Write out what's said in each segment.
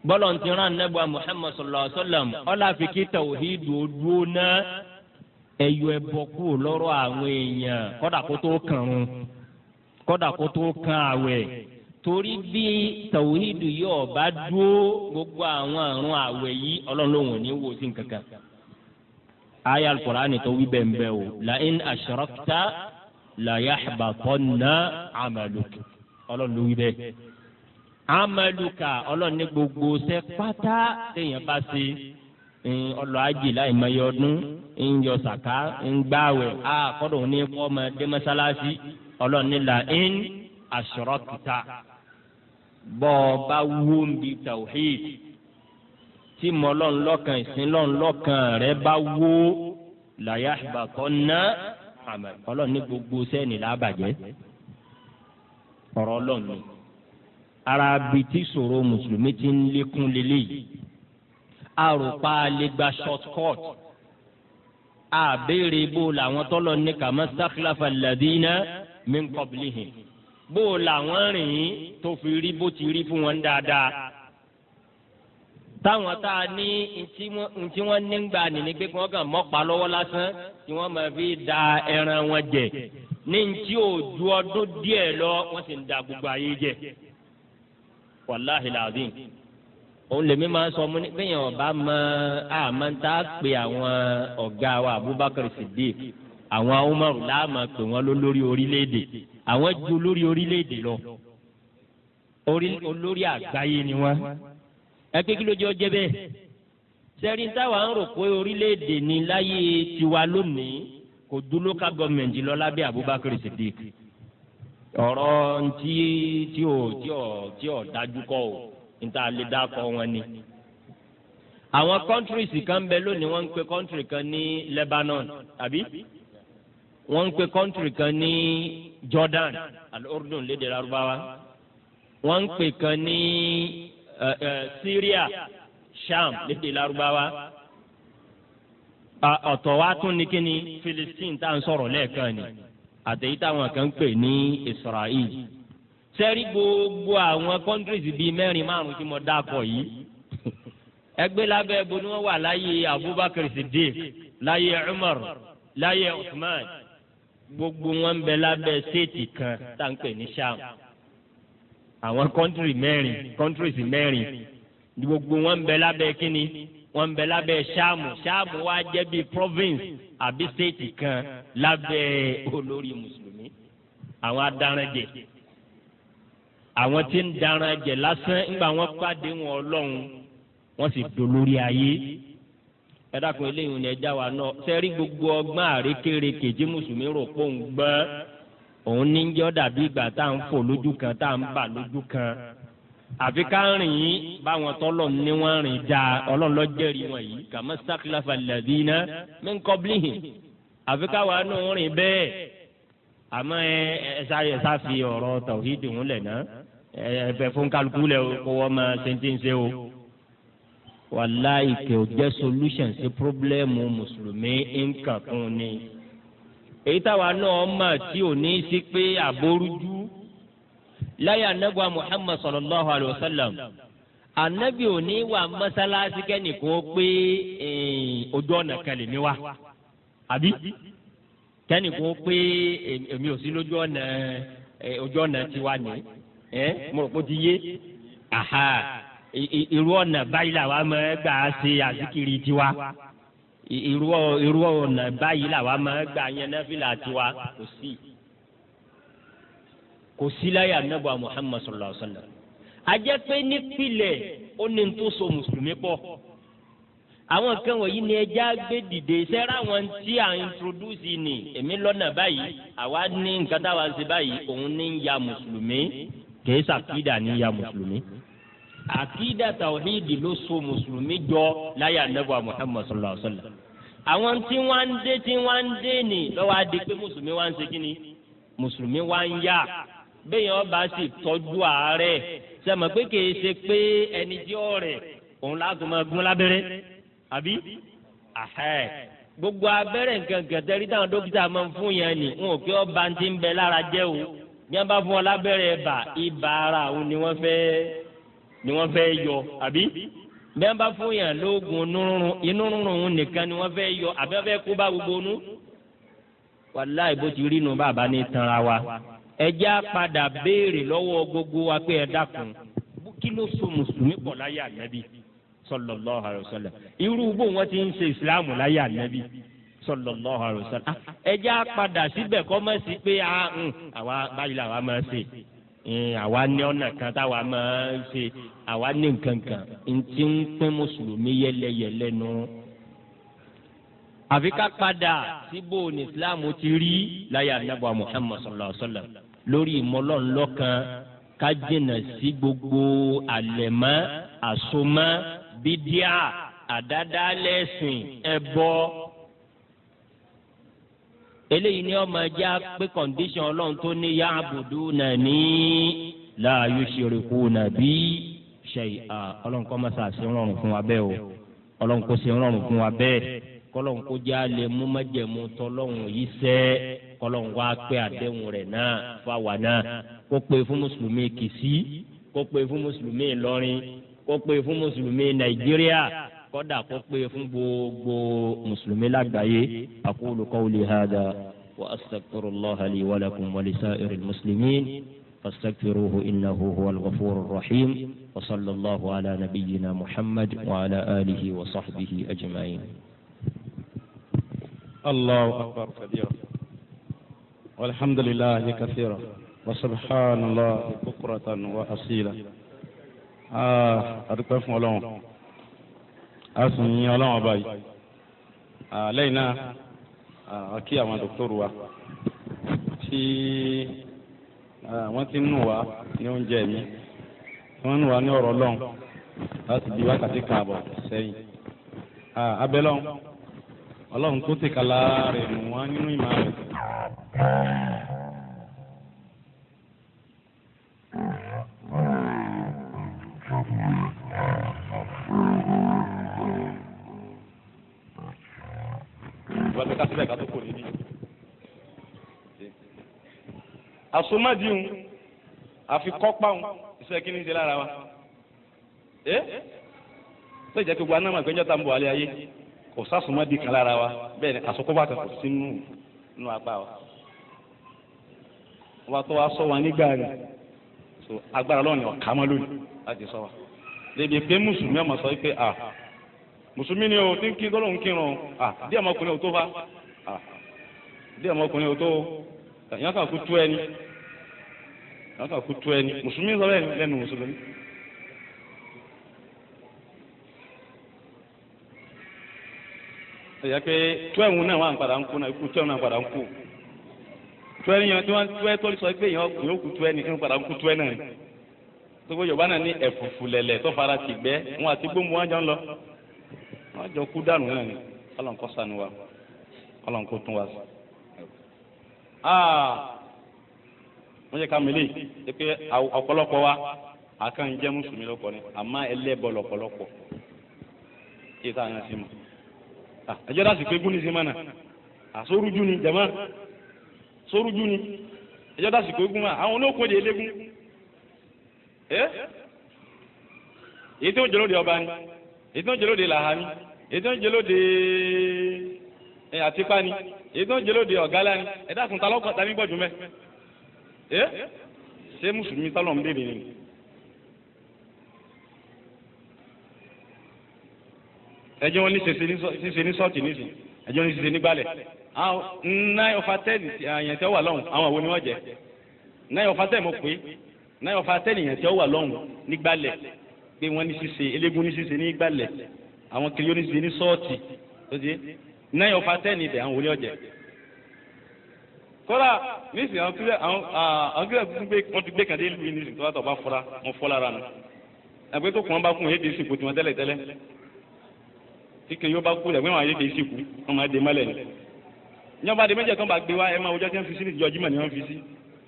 bọ́lọ̀ ń tiran nẹ́bùa muhammad sallallahu alayhi wa sallam ọ̀là fi kí tawhidu dúró náà ẹ̀yọ ẹ̀bọ kú lọ́rọ̀ àwọn èèyàn kọ́dà kó tó kàrún kọ́dà kó tó kan àwẹ̀ torí bí tawhidu yóò bá dúró gbogbo àwọn àrùn àwẹ̀ yìí ọlọ́run lòun ò ní wò sí nǹkankan. aya al-Qur'ani tó wí bẹ́ẹ̀ bẹ́ẹ̀ o la in ashrakta la yahbatanna amaluka ọlọ́run ló wí bẹ́ẹ̀ amaluka ọlọ́run ní gbogbo ṣe pátá téèyàn bá ṣe ọlọ́ ajì láì mọye ọdún ń yọ sàká ń gbáwẹ̀ a kọ́dọ̀ ní kọ́ ọmọ dé mọ́sálásí ọlọ́run ní la in ashrakta bọ́ ọ bá wú ń bi tawhid tí mọ lọ́n lọ́kàn ìsìn lọ́n lọ́kàn rẹ bá wó la yahbatanna amal ọlọ́run ní gbogbo sẹ́ni lábàjẹ́ ọ̀rọ̀ ọlọ́run ni ara bi tí sọ̀rọ̀ mùsùlùmí ti ń lékún lélẹ́yìí àròpá lè gba short cut àbèrè bó làwọn tọ́lọ̀ ní kama stakhlafa alladhina min qablihim bó làwọn rìn yín tó fi rí bó ti rí fún wọn dáadáa táwọn tá a ní ntí wọn nígbà nìní pé kí wọn kàn mọ́pa lọ́wọ́ lásán tí wọ́n máa fi da ẹran wọn jẹ ní ntí ò ju ọdún díẹ̀ lọ wọ́n sì ń da gbogbo ayé jẹ wàláhi làdín òun lèmi máa ń sọ mo ní bẹ́ẹ̀ ọba mọ àmọ́ tá a pè àwọn ọ̀gá wa Abubakar Siddiq àwọn Umaru láàmú pè wọ́n lólórí orílẹ̀-èdè àwọn ju olórí orílẹ̀-èdè lọ olórí àgbáyé ni wọ́n ẹ pé kí ló jẹ́ ọjẹ́ bẹ́ẹ̀ sẹ́rin táwa ń rò pé orílẹ̀-èdè ní láyé tiwa lónìí kò dú local government lọ lábẹ́ Abubakar Siddiq ọ̀rọ̀ ntí tí ò tí ò tí ò dájú kọ́ o níta lè dákọ̀ wọn ni. àwọn countries kan bẹ lónìí wọ́n ń pe country kan ní Lebanon àbí wọ́n ń pe country kan ní Jordan al-Urdun lédè Lárúbáwá wọ́n ń pe kan ní uh, uh, Syria Sham lédè Lárúbáwá ọ̀tọ̀ wa tún ní kíni Philistine tá à ń sọ̀rọ̀ lẹ́ẹ̀kan ni àtẹ̀yí táwọn kan ń pè ní Israel sẹ́rí gbogbo àwọn countries bíi mẹ́rin márùn-ún tí mo dákọ̀ yìí ẹgbẹ́ lábẹ́ ẹbọ ni wọ́n wà láyé Abubakar Siddiq láyé Umar láyé Uthman gbogbo wọn ń bẹ lábẹ́ stéètì kan tá à ń pè ní Sham àwọn country mẹ́rin countries mẹ́rin gbogbo wọn ń bẹ lábẹ́ kínní wọn ń bẹ lábẹ́ Ṣáàmù Ṣáàmù wá jẹ́ bíi province àbí stéètì kan lábẹ́ olórí mùsùlùmí àwọn adaranjẹ àwọn tí ń daranjẹ lásán ńgbà wọn pàdé wọn Ọlọ́run wọn sì dolórí ayé ẹ dákun eléyìí ní ẹjá wa náà sẹ́rí gbogbo ọgbọ́n àrékérekè tí mùsùlùmí rò pé òun gbọ́ òun ní jọ́ dàbí ìgbà tá à ń fò lójú kan tá à ń bà lójú kan àfi ká rìn yín báwọn tọ́lọ̀ ní wọ́n rìn já ọlọ́run lọ́jẹ́rìí wọn yìí kama stakhlafa alladhina min qablihim àfi káwa náà rìn bẹ́ẹ̀ àmọ́ ẹ ẹ ẹ sáfi ọ̀rọ̀ tàwíìdì ń lẹ̀ náà ẹ ẹ fẹ́ fún kálukú lẹ̀ kó wọ́n máa ṣèǹtẹ̀ǹṣe o wàláì kò jẹ́ solution sí pírọ́blẹ́mù mùsùlùmí nǹkan fún ni èyí táwa náà mọ̀ tí ò ní sí pé àbórújú láyé anagba muhammad sallallahu alayhi wa sallam anabi ò ní wà mọ́sálásí kẹ́nìkan ó pé ojú ọ̀nà kalẹ̀ ní wa àbí kẹ́nìkan ó pé èmi ò sí lójú ọ̀nà ojú ọ̀nà tiwa ní ẹ mo rò pé ó ti yé aha irú ọ̀nà báyìí làwa máa gbà ṣe àzikiri tiwa irú ọ̀nà báyìí làwa máa gbà yẹn náfìlà tiwa kò sí kò sí láyé anábọ̀ muhammad sallallahu alayhi wa sallam ajẹ́ pé nípìlẹ̀ ó ní tó so mùsùlùmí pọ̀ àwọn kan wọ̀nyí ni ẹja gbé dìde sẹ́ra wọn tí à ń introduce ni èmi lọ́nà báyìí àwa ní nǹkan táwa ń ṣe báyìí òun ní ń ya mùsùlùmí kìí sàkídà ní ya mùsùlùmí àkídà tàwíìdì ló so mùsùlùmí jọ láyé anábọ̀ muhammad sallallahu alayhi wa sallam àwọn tí wọ́n ń dé tí wọ́n ń dé ni lọ́wọ́ á di pé mùsùlùmí wá ń ṣe kí ni mùsùlùmí wá ń yá bẹ́ẹ̀ yẹn ọba sì tọ́jú àárẹ̀ sẹ́mi pé kìí ṣe pé ẹni tí ó rẹ̀ òun láti máa gún lábẹ́rẹ́ àbí àhẹ́ gbogbo abẹ́rẹ́ nǹkan gẹ̀dẹ́rì táwọn dókítà máa ń fún yẹn ni wọn ò kí ọba ti ń bẹ lára jẹ́ o bí wọ́n bá fún ọ lábẹ́rẹ́ ibà ibà ara òun ni wọ́n fẹ́ ni wọ́n fẹ́ yọ àbí bí wọ́n bá fún yàn lóògùn inú rúnrún nìkan ni wọ́n fẹ́ yọ àbí wọ́n fẹ́ kó bá gbogbo nú. wàláì bó ti rí nu bàbá ní tanra wa ẹjẹ́ á padà béèrè lọ́wọ́ gbogbo wa pé ẹ dákun kí ló so mùsùlùmí pọ̀ láyé ànábì sallallahu alaihi wasallam irú bó wọn ti ń ṣe ìsìláàmù láyé ànábì sallallahu alaihi wasallam ẹjẹ́ á padà síbẹ̀ kọ́ mọ̀ sí pé àwa báyìí làwa máa ṣe àwa ní ọ̀nà kan táwa máa ń ṣe àwa ní nǹkan kan ntí ń pín mùsùlùmí yẹlẹyẹlẹ nù. àfi ká padà síbò ní ìsìláàmù ti rí láyé ànábì Muhammad sallallahu alaihi wasallam lórí ìmọ̀lọ́nlọ́kan ká jìnnà sí gbogbo àlẹ̀mọ́ àsomọ́ bídíà àdádálẹ́sìn ẹbọ. eléyìí ni ọmọ ẹja pé kọ̀ǹdíṣàn ọlọ́run tó ní yá àbùdú náà ní la yushrikuna bí shay'a ọlọ́run kọ́ mọ́sá sí rọrùn fún wa bẹ́ẹ̀ o ọlọ́run kó sí rọrùn fún wa bẹ́ẹ̀ kọ́lọ́run kó já lè mú májẹ̀mú tọ́lọ́run yìí sẹ́ kọ́lọ́run wá pé àdéhùn rẹ̀ náà fáwa náà kó pé fún mùsùlùmí Kìsí kó pé fún mùsùlùmí Ìlọrin kó pé fún mùsùlùmí Nàìjíríà kódà kó pé fún gbogbo mùsùlùmí lágbàáyé aqulu qawli hada wa astaghfirullaha li wa lakum wa lisa'iril muslimin fastaghfiruhu innahu huwal ghafurur rahim wa sallallahu ala nabiyyina muhammad wa ala alihi wa sahbihi ajma'in. الله أكبر كبيرا والحمد لله كثيرا وسبحان الله بكرة وأصيلا آه أدوكم فún Ọlọ́run a sì yin Ọlọ́run ọba yìí lẹ́yìn náà a kí àwọn dòkítọ́rù wa tí wọ́n ti ń nù wá ní oúnjẹ mi wọ́n ń nù wá ní ọ̀rọ̀ Ọlọ́run láti bí wákàtí kan àbọ̀ sẹ́yìn abẹ́lọ́run ọlọ́run tó ti kala rẹ̀ nù wọ́n nínú ìmọ̀ rẹ̀. ìwà tó ká síbẹ̀ ká tó kò níbí. àsomádìhun àfi kọ́páhùn ìṣe kí ni ń ṣe lára wa. ẹ́ tó ìjẹ́ pé gbogbo anáwó àgbẹ̀jọ́ tá ń bọ̀ wálé ayé kò sásùnmọ́dì kan lára wa bẹ́ẹ̀ ni àsokọ́bà kan kò sí nínú apá wa. wọ́n tó wá sọ wa nígbà rẹ̀ so agbára lọ́wọ́ ni ọ̀ka mọ́ lónìí láti sọ wa. lèbi pé mùsùlùmí ọmọ sọ pé à mùsùlùmí ni o tí ń kí tọ́lọ́hún kírun à díẹ̀ ọmọkùnrin ò tó fa à díẹ̀ ọmọkùnrin ò tó yàn kàn kú tú ẹni yàn kàn kú tú ẹni mùsùlùmí sọ bẹ́ẹ̀ lẹ́nu mùsùlùmí. ẹ̀yà pé twelve náà wà ń padà ń kú náà ikú twelve náà padà ń kú twelve yẹn tí wọ́n twelve tó sọ pé yẹn yóò kú twelve ní ń padà ń kú twelve náà tó kó yorùbá náà ní ẹ̀fùfù lẹ̀lẹ̀ tó fara ti gbẹ́ wọn àti gbóngbó wọn jọ ń lọ wọn jọ kú dànù náà ni ọlọ́n kọ́ sanu wa ọlọ́n kó tún wa sí. wọ́n yẹ ká mi lè ṣe pé ọ̀pọ̀lọpọ̀ wa àkàn jẹ́ mùsùlùmí lọ́pọ̀ ni àmọ́ ẹlẹ́bọ̀ lọ́pọ̀lọpọ̀ kí ẹ sáà yẹn sí mọ́ ẹjọ́ dá sí pé gún ní sí mọ́nà àsórújú ni jẹ̀mọ́ sórújú ni ẹjọ́ dá sí pé gún máa àwọn olókùn èdè elégún ẹ́ èyí tó ń jẹ́ lóde ọba ni èyí tó ń jẹ́ lóde làhá ni èyí tó ń jẹ́ lóde ẹ̀ àtipá ni èyí tó ń jẹ́ lóde ọ̀gálá ni ẹ̀dá kùn ta lọ́kọ̀ ta ní gbọ́dọ̀ mẹ́ ẹ́ ṣé mùsùlùmí tálọ̀ ń bèbè ni. ẹjọ́ wọn ní ṣíṣe ní sọ́ọ̀tì nísìn ẹjọ́ ní ṣíṣe nígbàlẹ̀ àwọn nine of ten yẹn tí ó wà lọ́hùn àwọn àwo ni wọ́n jẹ́ nine of ten mo pè é nine of ten yẹn tí ó wà lọ́hùn nígbàlẹ̀ pé wọ́n ní ṣíṣe eléégún ní ṣíṣe nígbàlẹ̀ àwọn kiri ó ní ṣíṣe ní sọ́ọ̀tì tó ti nine of ten ibẹ̀ àwọn òní ọ̀jẹ̀ kọ́lá nísìn àwọn kílẹ̀ àwọn àwọn kílẹ̀ tuntun pé wọ́n ti gbé kàdé ìlú yìí nísìn tó wà tó bá fura wọ́n fọ́ lára nù ẹgbẹ́ tó kàn bá kún èdè ìsìnkú tiwọn tẹ́lẹ̀ tẹ́lẹ̀ kíkẹ́ yóò bá kú rẹ̀ wọ́n ayé kìí sì kú wọ́n máa dé mọ́lẹ̀ ni. ní ọba adé méjì kan bá gbé wá ẹ máa wọjọ́ tí wọ́n fi sí ní ìjọ jimá ni wọ́n fi sí.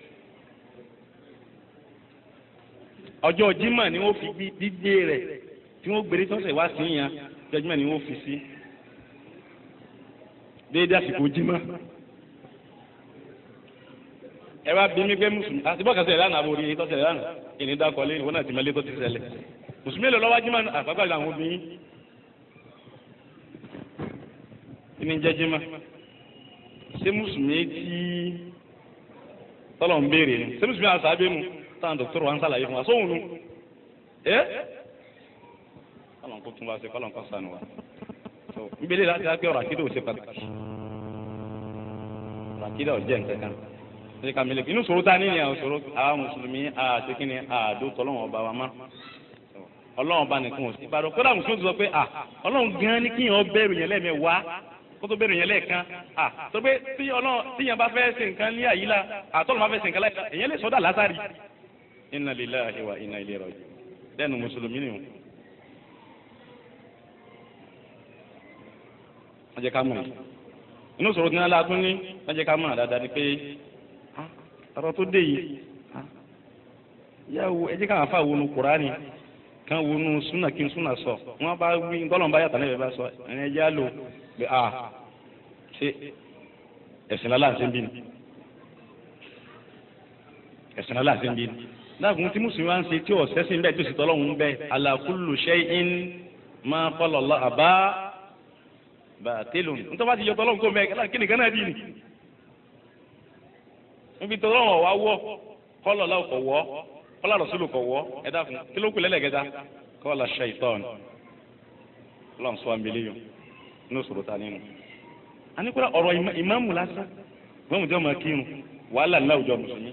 ọjọ́ jimá ni wọ́n fi gbígbé rẹ̀ tí wọ́n gbèrè tọ́sẹ̀ wá sí yẹn ọjọ́ jimá ni wọ́n fi sí. déédé àsìkò jimá. ẹ wá bí mi pé mùsùlùmí àti bọ́ọ̀kà sẹ̀rẹ̀ lánàá àbórí èyí tó sẹ̀rẹ̀ lánàá ìní dákọ̀ lé ìwọ náà ti mẹ́lẹ́ tó ti ṣẹlẹ̀ mùsùlùmí lọ lọ́wọ́ jimá àpapọ̀ àwọn obìnrin ìní jẹ́ jimá ṣé mùsùlùmí tí tọ́lọ̀ ń béèrè nu ṣé mùsùlùmí àṣà abẹ́nu táwọn dọ̀kítọ́rọ̀ wa ń sàlàyé fún wa sóhun nu ẹ́ kọ́lọ̀ ń kó tún wá sí kọ́lọ̀ ń kó sànù wa nbẹ̀lẹ̀ láti wá pé ọ̀rọ̀ àkídà ò ṣe pàtàkì ọ̀rọ̀ àkídà ò jẹ́ nǹkan kan ṣe ká mílíkì inú sòrò tá a níyàn òṣòro àwa mùsùlùmí àti kíni àdó tọ́lọ́wọ̀n ọba wa má ọlọ́run ọba nìkan ò sí ìbàdàn kódà mùsùlùmí sọ pé à ọlọ́run gan ni kíyàn bẹ̀rù yẹn lẹ́ẹ̀mẹ́wàá kó tó bẹ̀rù yẹn lẹ́ẹ̀kan à tó pé tí ọlọ́run tíyàn bá fẹ́ ṣe nǹkan ní àyílá àtọ́lọ́ bá fẹ́ ṣe nǹkan láyìlá èyàn lè sọ́dà lásàrì inna lillahi wa inna ilayhi raji'un lẹ́nu mùsùlùmí nìyẹn. wọ́n jẹ́ ká mọ̀ yìí inú sọ̀rọ̀ tí wọ́n la tún ní wọ́n jẹ́ ká mọ̀ dáadáa ni pé ọ̀rọ̀ tó dé yìí yàwó ẹ jẹ́ ká àfa wọnú kuraani kan wọnú súnà kí n súnà sọ wọ́n bá wí ntọ́lọ́n bá yàtọ̀ níbẹ̀ bá sọ ẹni ẹ jẹ́ àlò pé a ṣe ẹ̀sìn lálẹ́ àti bí ni ẹ̀sìn lálẹ́ àti bí ni láàbùn tí mùsùlùmí wá ń ṣe tí ọ̀sẹ̀ sí bẹ́ẹ̀ tó sì tọ́lọ́hún bẹ́ẹ̀ ala kullu shay'in ma qala Allah àbá bàtẹ́lùn nítorí wọ́n ti yọ tọ́lọ́hún kó mẹ́ẹ̀ kí nìkan náà dì ní. níbi tọ́lọ́hún wá wọ́ kọ́lọ̀ láwù kọ̀ wọ́ kọ́lọ̀ rọ̀sùlù kọ̀ wọ́ ẹ dákun kí ló kù lẹ́lẹ́gẹ́ta kọ́lọ̀ ṣaitan lọ́n sọ àmì lẹ́yìn ní òṣòro ta nínú. a ní kúrò ọ̀rọ̀ ìmáàmù lásán ìmáàmù jẹ́ ọmọ kírun wàhálà ní àwùjọ mùsùlùmí.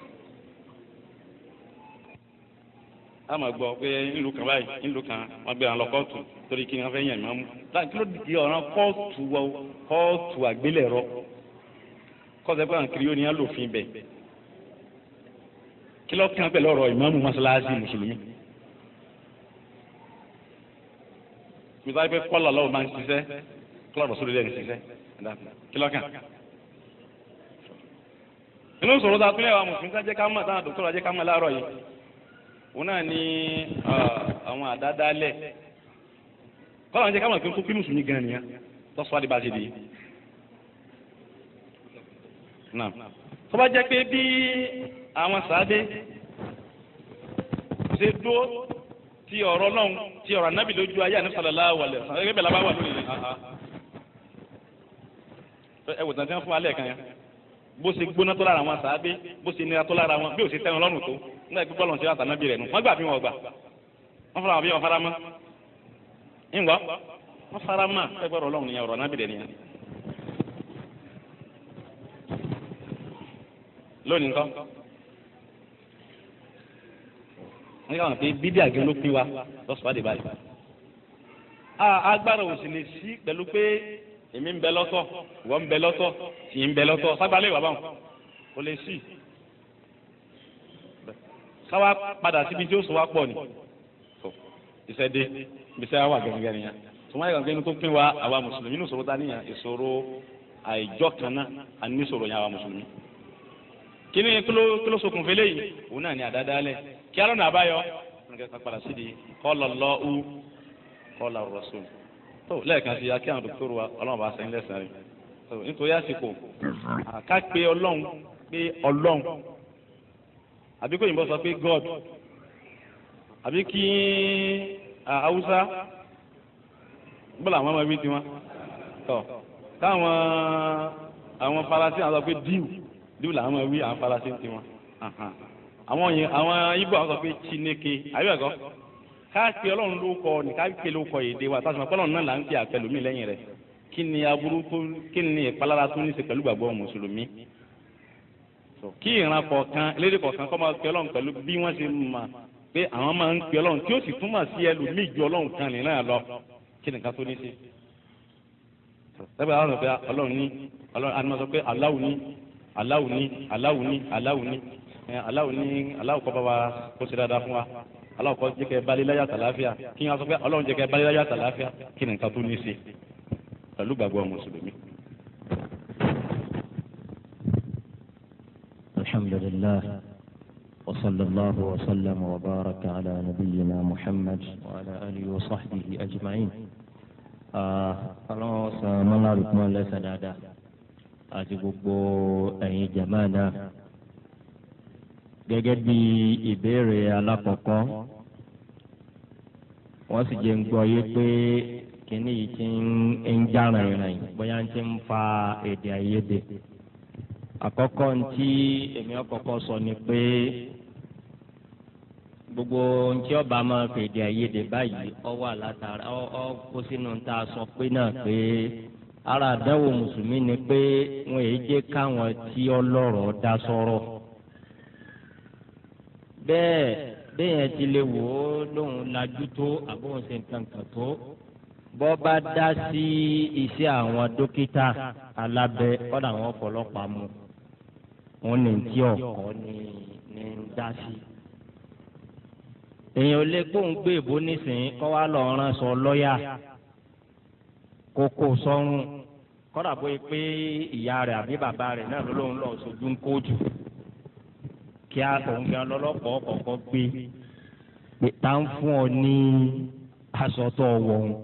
a máa gbọ́ pé nílùú kan báyìí nílùú kan wọ́n gbé wọn lọ kóòtù torí kí ni wọ́n fẹ́ yàn ìmáàmù láti kí ló di ọ̀ràn kóòtù wọ kóòtù àgbélẹ̀rọ kọ́sẹ̀ pé àwọn kiri yóò ní alòfin bẹ̀ kí ló kàn pẹ̀lú ọ̀rọ̀ ìmáàmù mọ́sálásí mùsùlùmí. misali pé kọ́lọ̀ lọ́wọ́ máa ń ṣiṣẹ́ kọ́lọ̀ rọ̀ sórí lẹ́nu ṣiṣẹ́ kí ló kàn. inú sọ̀rọ̀ ta tún yẹ wa mùsùlùmí sájẹ́ ká mọ̀ táwọn dòkítọ́rọ̀ ajẹ́ ká mọ̀ láàárọ̀ yìí òun náà ní àwọn àdádálẹ̀ kọ́lọ̀ ń jẹ́ ká mọ̀ pé kó kí mùsùlùmí gan nìyẹn tọ́sọ́ àdìbà ṣe dìé. náà tó bá jẹ́ pé bí àwọn sàádé ṣe dúró ti ọ̀rọ̀ náà ti ọ̀rọ̀ anábì lójú ayé àní sallallahu alaihi wasallam ẹgbẹ́ bẹ̀rẹ̀ lábá wà lónìí ẹ wò tán tí wọ́n fún wa lẹ́ẹ̀kan yẹn bó ṣe gbóná tó lára àwọn sàádé bó ṣe nira tó lára wọn bí ò ṣe tẹ́wọn lọ́rùn tó nígbà pípọ́ lọ́n ṣe wà tànábì rẹ̀ nù wọ́n gbà bí wọn gbà wọ́n fara wọn bí wọn fara mọ́ ìwọ wọ́n fara mọ́ ẹgbẹ́ ọ̀rọ̀ ọlọ́run nìyẹn ọ̀rọ̀ anábì rẹ̀ nìyẹn. lónìí nǹkan wọ́n yà wọ́n pé bíbí àgẹ́ ló pín wa lọ́sọ̀rọ̀ àdìbà yìí. agbára ò sì lè sí pẹ̀lú pé èmi ń bẹ lọ́tọ̀ ìwọ ń bẹ lọ́tọ̀ tì ń bẹ lọ́tọ̀ sábàlẹ̀ ìwà báwọn kò lè sí. káwá padà síbi tí ó sọ wá pọ̀ ni iṣẹ́ dé ibi iṣẹ́ wà gẹ́gẹ́ nìyẹn tùmọ̀ yìí kan inú tó pín wa àwa mùsùlùmí inú ìṣòro ta níyàn ìṣòro àìjọ kan náà àní ìṣòro yẹn àwa mùsùlùmí kí ni kí ló sokùn fẹlẹ yìí òun náà ní àdádálẹ̀ kí alọ́nà àbáyọ nǹkan kan padà sídi qala Allahu qala Rasul tó lẹ́ẹ̀kan sí akí àwọn dòkítọ́rù wa ọlọ́run bá sẹ́yìn lẹ́sàn rẹ̀ tó nítorí àsìkò ká pé ọlọ́run pé ọlọ́run àbí kò yìnbọn sọ pé God àbí kí haúsá bọ́lá àwọn ọmọ ẹbí tiwọn tó káwọn àwọn Faransé àwọn sọ pé díù díù làwọn ọmọ ẹbí àwọn Faransé tiwọn àwọn yẹn àwọn ibo àwọn sọ pé chineke àbí ẹ̀kọ́ ká pe ọlọ́run ló kọ ní ká pe ló kọ èdè wa tásùmọ̀ pé ọlọ́run náà là ń pe àpẹlú mi lẹ́yìn rẹ̀ kí ni aburú tó kí ni ìpalára tó ní í ṣe pẹ̀lú gbàgbọ́ mùsùlùmí. kí ìran kọ̀ọ̀kan elédè kọ̀ọ̀kan kọ́ máa pe ọlọ́run pẹ̀lú bí wọ́n ṣe mọ̀ pé àwọn máa ń pe ọlọ́run tí ó sì túmọ̀ sí ẹlòmíì ju ọlọ́run kan nìyẹn náà lọ kí nìkan tó ní í ṣe. lẹ́bàá àwọn ọ̀sán pé ọlọ́run ní ọlọ́run àti máa sọ pé aláwo ní aláwo ní aláwo ní aláwo ní aláwo ní aláwo kọ́ bá wa kó ṣe dáadáa fún wa aláwo kọ́ jẹ́ kẹ́ balẹ̀ láyà tàlàáfíà kí n yà sọ pé ọlọ́run jẹ́ kẹ́ balẹ̀ láyà tàlàáfíà kí ni nǹkan tó ní í ṣe pẹ̀lú gbàgbọ́ mùsùlùmí. alhamdulillah wa sallallahu wa sallam wa baraka ala nabiyyina muhammad wa ala alihi wa sahbihi ajma'in. ọlọ́run san mọ́lá rúkúmọ́ lẹ́sẹ̀ dáadáa àti gbogbo ẹ̀yin jàmáà náà gẹ́gẹ́ bí ìbéèrè alákọ̀ọ́kọ́ wọ́n sì jẹ́ ń gbọ́ yé pé kínní yìí ti ń já rìnrìn bóyá ń ti ń fa èdè àìyedè àkọ́kọ́ ntí èmi ọ̀kọ́kọ́ sọ ni pé gbogbo ntí ọba máa fi èdè àìyedè báyìí ọ wà látara ọ ọ kó sínú ta sọ pé náà pé ara àdánwò mùsùlùmí ni pé wọn èyí jẹ́ káwọn tí ọlọ́rọ̀ dá sọ̀rọ̀ bẹ́ẹ̀ bẹ́ẹ̀ ti lè wò ó lóun lajú tó àbóhùn ṣe nǹkan kan tó bọ́ bá dá sí iṣẹ́ àwọn dókítà alábẹ́ kọ́dà àwọn ọ̀pọ̀lọpàá mu wọn ní tí ọ̀kọ́ ní ní ń dá sí. èèyàn lè gbóhùn gbé ìbò nísìnyí kọ́ wá lọ rán sọ lọ́ọ̀yà kókó sọ́run kọ́dà bóyá pé ìyá rẹ̀ àbí bàbá rẹ̀ náà ló lóun lọ sojú ń kóòtù kí a òun gan lọ́lọ́pọ̀ kọ̀ọ̀kan gbé pé tá ń fún ọ ní aṣọ tó wọ̀ ọ́n.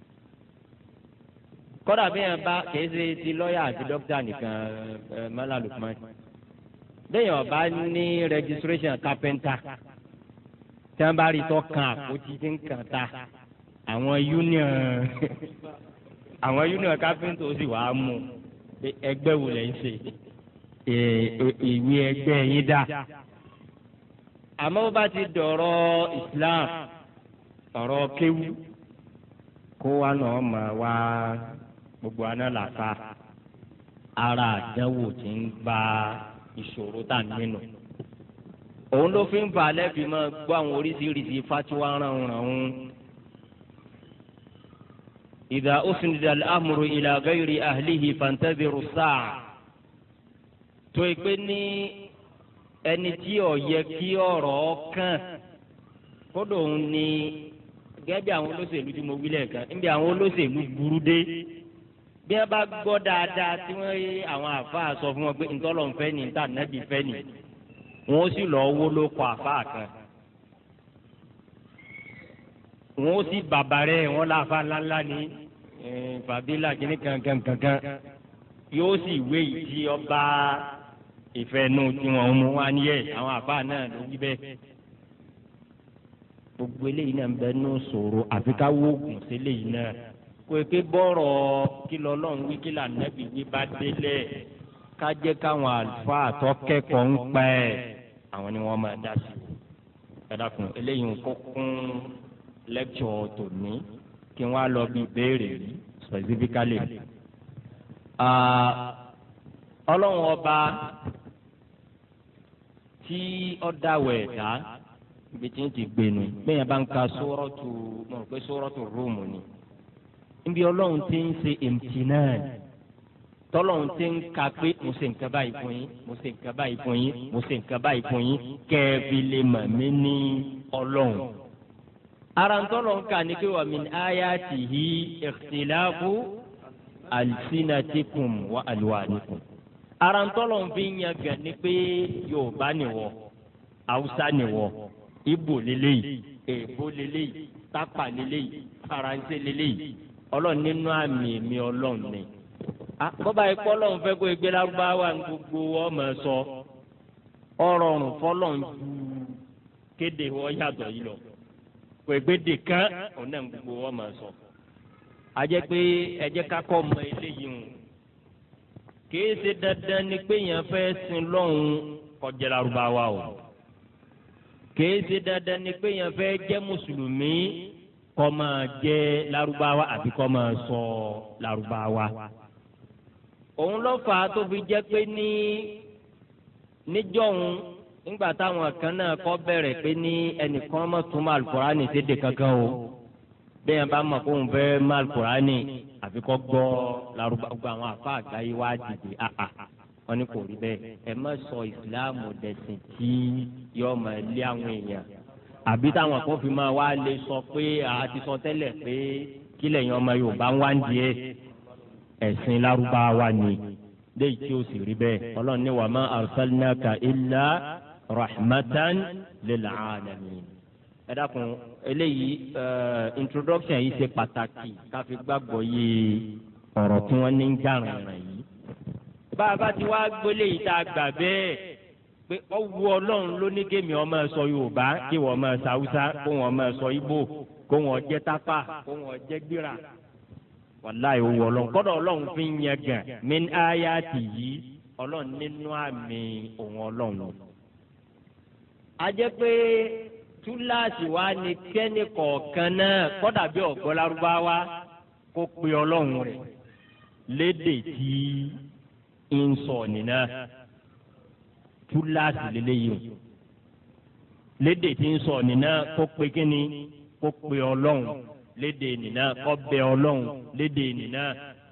kọ́dà bí yẹn bá kìí ṣe ti lọ́ọ̀yà àti dókítà nìkan ẹ mọ́lá lukman bẹ́ẹ̀ ọba ní registration carpenter tí wọ́n bá rí tó kan àpótí tí ń kàn ta àwọn union àwọn union carpenter ó sì wàá mú ẹgbẹ́ wo lẹ́ ń ṣe ìwé ẹgbẹ́ yín dá àmọ́ bó bá ti dọ̀rọ̀ Islam ọ̀rọ̀ kéwú kó wa náà máa wá gbogbo aná làkà ara àdánwò tí ń bá ìṣòro tà nínú òun ló fi ń fa alẹ́ fi máa gbọ́ àwọn oríṣiríṣi fatiwa ránranrun ìdá usnida al-amru ila ghayri ahlihi fantaziru sáà tó yẹ pé ní ẹni tí ò yẹ kí ọ̀rọ̀ kàn kódò òun ni gẹ́gẹ́ bí àwọn olóṣèlú tí mo wí lẹ́ẹ̀kan níbi àwọn olóṣèlú burú dé bí wọ́n bá gbọ́ dáadáa tí wọ́n yé àwọn àáfàá sọ fún wọn pé ntọ́lọ̀ ń fẹ́ ni níta nẹ́bí fẹ́ ni wọ́n sì lọ wó ló kọ àáfàá kan wọ́n sì bàbá rẹ̀ wọ́n láfa ńláńlá ní fàbílà kìíní kankan kankan yóò sì wé ìdí ọba ìfẹ́ nù tí wọ́n mú wá ní ẹ̀ àwọn àáfàá náà ló wí bẹ́ẹ̀ gbogbo eléyìí náà ń bẹ ní sòro àfi ká wóògùn sí eléyìí náà kó o pé bọ́rọ̀ kí lọ́lọ́run wí kí lànàbí wí bá délẹ̀ ká jẹ́ káwọn àlùfáà tó kẹ́kọ̀ọ́ ń pa ẹ̀ àwọn ni wọ́n máa dá sí ẹ dákun eléyìí ń kó kún lẹ́kṣọ̀ tòní kí wọ́n á lọ bí ìbéèrè yìí specifically. ọlọ́run ọba tí ó dáwọ̀ ẹ̀dá ibi tí ń ti gbénu bẹ́ẹ̀ bá ń ka sórọ́tù mo rò pé sórọ́tù róòmù ni níbi ọlọ́run ti ń ṣe imtinan tọ́lọ́run ti ń ka pé mo ṣe nǹkan báyìí fún yín mo ṣe nǹkan báyìí fún yín mo ṣe nǹkan báyìí fún yín kẹ́ẹ̀bi lè mọ̀ mí ní ọlọ́run. ara ń tọ́lọ̀ ń kà ní pé wa min ayatihi ikhtilafu alsinatikum wa alwanikum. ara ń tọ́lọ̀ ń fi yan gàn ní pé yorùbá nìwọ haúsá nìwọ ibo lélẹ́yìí èèbó lélẹ́yìí tápà lélẹ́yìí faransé lélẹ́yìí ọlọ́run nínú àmì mi ọlọ́run ni. bọ́bá ikú ọlọ́run fẹ́ kó egbe lárúbáwá ní gbogbo ọmọ sọ ọ̀rọ̀ ọ̀rùn fọlọ́run ju kéde wọ́n yàtọ̀ yìí lọ. kò egbe dè kán ọ̀nà gbogbo ọmọ sọ. a jẹ́ pé ẹ jẹ́ ká kọ́ ọmọ eléyìí hùn. kìí ṣe dandan ni pé yẹn fẹ́ sin lọ́hùn kọjá lárúbáwá o. kìí ṣe dandan ni pé yẹn fẹ́ jẹ́ mùsùlùmí kọ́ máa jẹ́ lárúbáwá àbí kọ́ máa sọ lárúbáwá. òun ló fà á tó fi jẹ́ pé ní níjọ́hun nígbà táwọn kan náà kọ́ bẹ̀rẹ̀ pé ní ẹnìkan mọ̀ tún máa alukurani sédè kankan o bẹ́ẹ̀ bá mọ̀ kó ń fẹ́ máa alukurani àfi kọ́ gbọ́ lárúbáwá àwọn àfa àgbáyé wá dìde àà wọn ni kò rí bẹ́ẹ̀ ẹ má sọ ìsìláàmù dẹ̀sìn tí yọ̀ọ́ máa lé àwọn èèyàn àbí táwọn kan fi máa wá lè sọ pé a ti sọ tẹ́lẹ̀ pé kí lẹ́yìn ọmọ Yorùbá ń wá ń di ẹ̀ ẹ̀sìn lárúbáwá ni léyìí tí ó sì rí bẹ́ẹ̀ ọlọ́run ní wa ma arsalnaka illa rahmatan lil alamin. ẹ dákun eléyìí introduction yìí ṣe pàtàkì káfí gbàgbọ́ yìí ọ̀rọ̀ tí wọ́n ní ń jà rìnrìn yìí. bá a bá ti wá gbélé yìí tá a gbà bẹ́ẹ̀ pé ọwọ́ ọlọ́run ló ní kémi ọmọ sọ yorùbá kí wọ́n máa sọ haúsá kó wọ́n máa sọ ìgbò kó wọ́n jẹ́ tápà kó wọ́n jẹ́ gbéra wàláyé owó ọlọ́run kọ́dọ̀ ọlọ́run fi ń yẹn gàn min ayati yìí ọlọ́run nínú àmì òun ọlọ́run. a jẹ́ pé túláàsì wa ni kẹ́ni kọ̀ọ̀kan náà kọ́dà bí ọ̀gbọ́n lárúbáwá kó pe ọlọ́run rẹ̀ lédè tí ń sọ nínà túláàsì lélẹ́yìí o lédè tí ń sọ nínà kó pe kíni kó pe ọlọ́run lédè nínà kó bẹ ọlọ́run lédè nínà.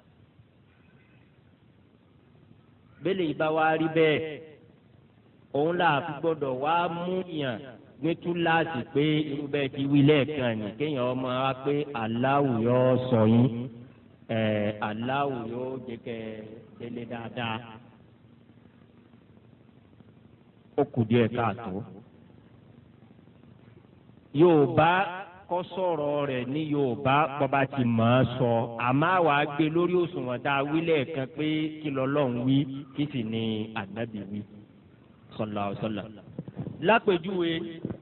bẹ́lẹ̀ ìbá wa rí bẹ́ẹ̀ òun là fi gbọ́dọ̀ wá mú yàn ní túláàsì pé irú bẹ́ẹ̀ ti wí lẹ́ẹ̀kan ni kéèyàn ọmọ wa pé aláwù yóò sọ yín ẹ̀ aláwù yóò jẹ́ kẹ́ délé dáadáa ó kù díẹ̀ káàtó yorùbá kọ́ sọ̀rọ̀ rẹ̀ ní yorùbá bọ́ba ti mọ̀ ọ́ sọ àmọ́ àwa gbé lórí òṣùwọ̀n tá a wí lẹ́ẹ̀kan pé kí lọ́lọ́run wí kí sì ni ànábì wí sọlá ọ̀sọ́là. lápèjúwe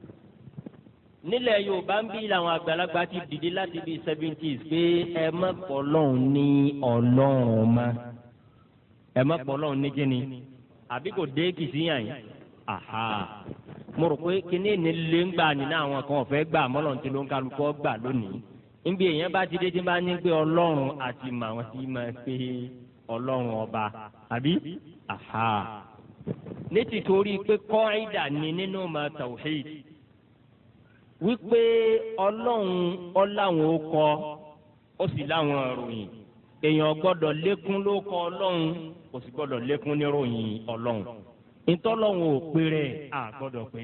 nílẹ̀ yorùbá ń bí làwọn àgbàlagbà ti dìde láti bíi seventies pé ẹ má pọ̀ lọ́hùn ní ọlọ́run mọ́ ẹ má pọ̀ lọ́hùn ní kíni àbí kò dé kìsíyàn yìí aha mo rò pé kíní ní lé ń gbà nínú àwọn kan ọ̀fẹ́ gbà mọ́lọ̀ tí ló ń kálukọ́ gbà lónìí níbi èèyàn bá ti dé tí bá ní pé ọlọ́run àti mà wọ́n ti máa pé ọlọ́run ọba àbí aha ní tìtorí pé kọ́ńdà ni nínú ma tawhid wípé ọlọ́run ọláwọn ó kọ ó sì láwọn ìròyìn èèyàn gbọ́dọ̀ lékún ló kọ ọlọ́run kò sì gbọ́dọ̀ lékún níròyìn ọlọ́run ntọ́lọ́hún ò pé rẹ̀ à gbọ́dọ̀ pé.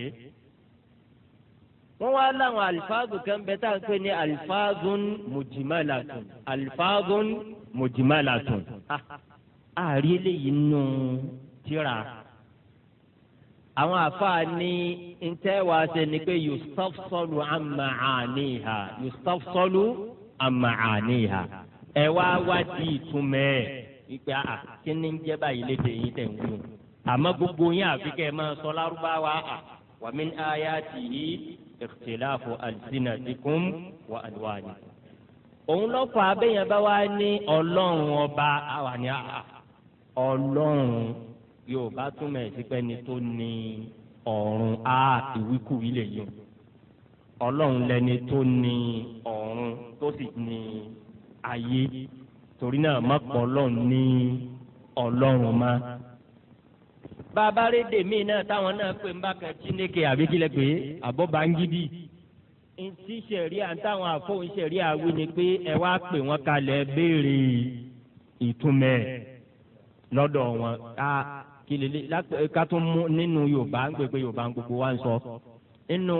wọ́n wá láwọn alifáàgùn kan bẹ́ẹ̀ tá à ń pè ní alifáàgùn mùjìmáàlàtùn alifáàgùn mùjìmáàlàtùn. àárí eléyìí nù tíra. àwọn àfáà ní ntẹ́wàá ṣe ni pé yustafsolu amma àníhà yustafsolu amma àníhà. ẹ wá wá di ìtumẹ̀ wípé a kí ni ń jẹ́ báyìí lédè yín tẹ̀ ń wù àmọ́ gbogbo yín àfi kẹ́ ẹ máa sọ lárúbáwá à wa min ayatihi ikhtilafu alsinatikum wa alwanikum. òun lọ́kọ̀ abẹ́yẹn bá wá ní ọlọ́run ọba àwa ní àhà ọlọ́run yóò bá túmọ̀ ẹ̀ sípẹ́ ni tó ní ọ̀run á ìwíkúwí lè yọ ọlọ́run lẹni tó ní ọ̀run tó sì ní ayé torí náà mọ̀pọ̀ ọlọ́run ní ọlọ́run máa bàbá rédè míì náà táwọn náà pè ń bá kan chineke àbí kílẹ̀ pé àbọ̀bángídì ntí sẹ̀ríà táwọn àfọ̀hún sẹ̀ríà wí ni pé ẹ wá pè wọ́n kalẹ̀ béèrè ìtumẹ̀ lọ́dọ̀ wọn ká kílélẹ̀ ká tó mú nínú yorùbá ń pè pé yorùbá ń gbogbo wa ń sọ nínú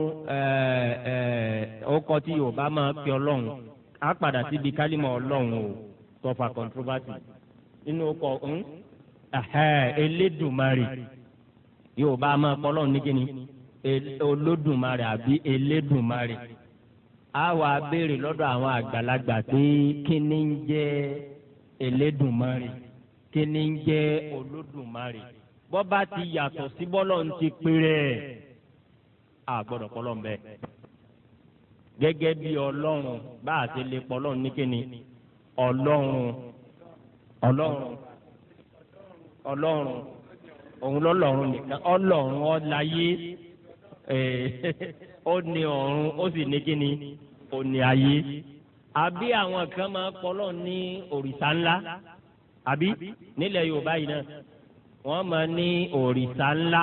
ọkọ tí yorùbá máa pe ọlọ́run á padà síbi kálímọ̀ ọlọ́run o tọ́fà controversy nínú ọkọ̀ ń elédùnmarè yóò bá a máa kọ́lọ́ ní kíni olódùnmarè àbí elédùnmarè a wà béèrè lọ́dọ̀ àwọn àgbàlagbà pé kíni ń jẹ́ elédùnmarè kíni ń jẹ́ olódùnmarè bọ́ bá ti yàtọ̀ sí bọ́lọ̀ ń ti péré a gbọ́dọ̀ kọ́lọ́ ń bẹ́ gẹ́gẹ́ bí ọlọ́run bá a ti lè pọ́lọ́ ní kíni ọlọ́run ọlọ́run ọlọ́run òun lọ́lọ́run nìkan ọlọ́run ọláyé ó ní ọ̀run ó sì ní kíni ó ní ayé àbí àwọn kan máa pọ́lọ́ ní òrìṣà ńlá àbí nílẹ̀ yorùbá yìí náà wọ́n máa ní òrìṣà ńlá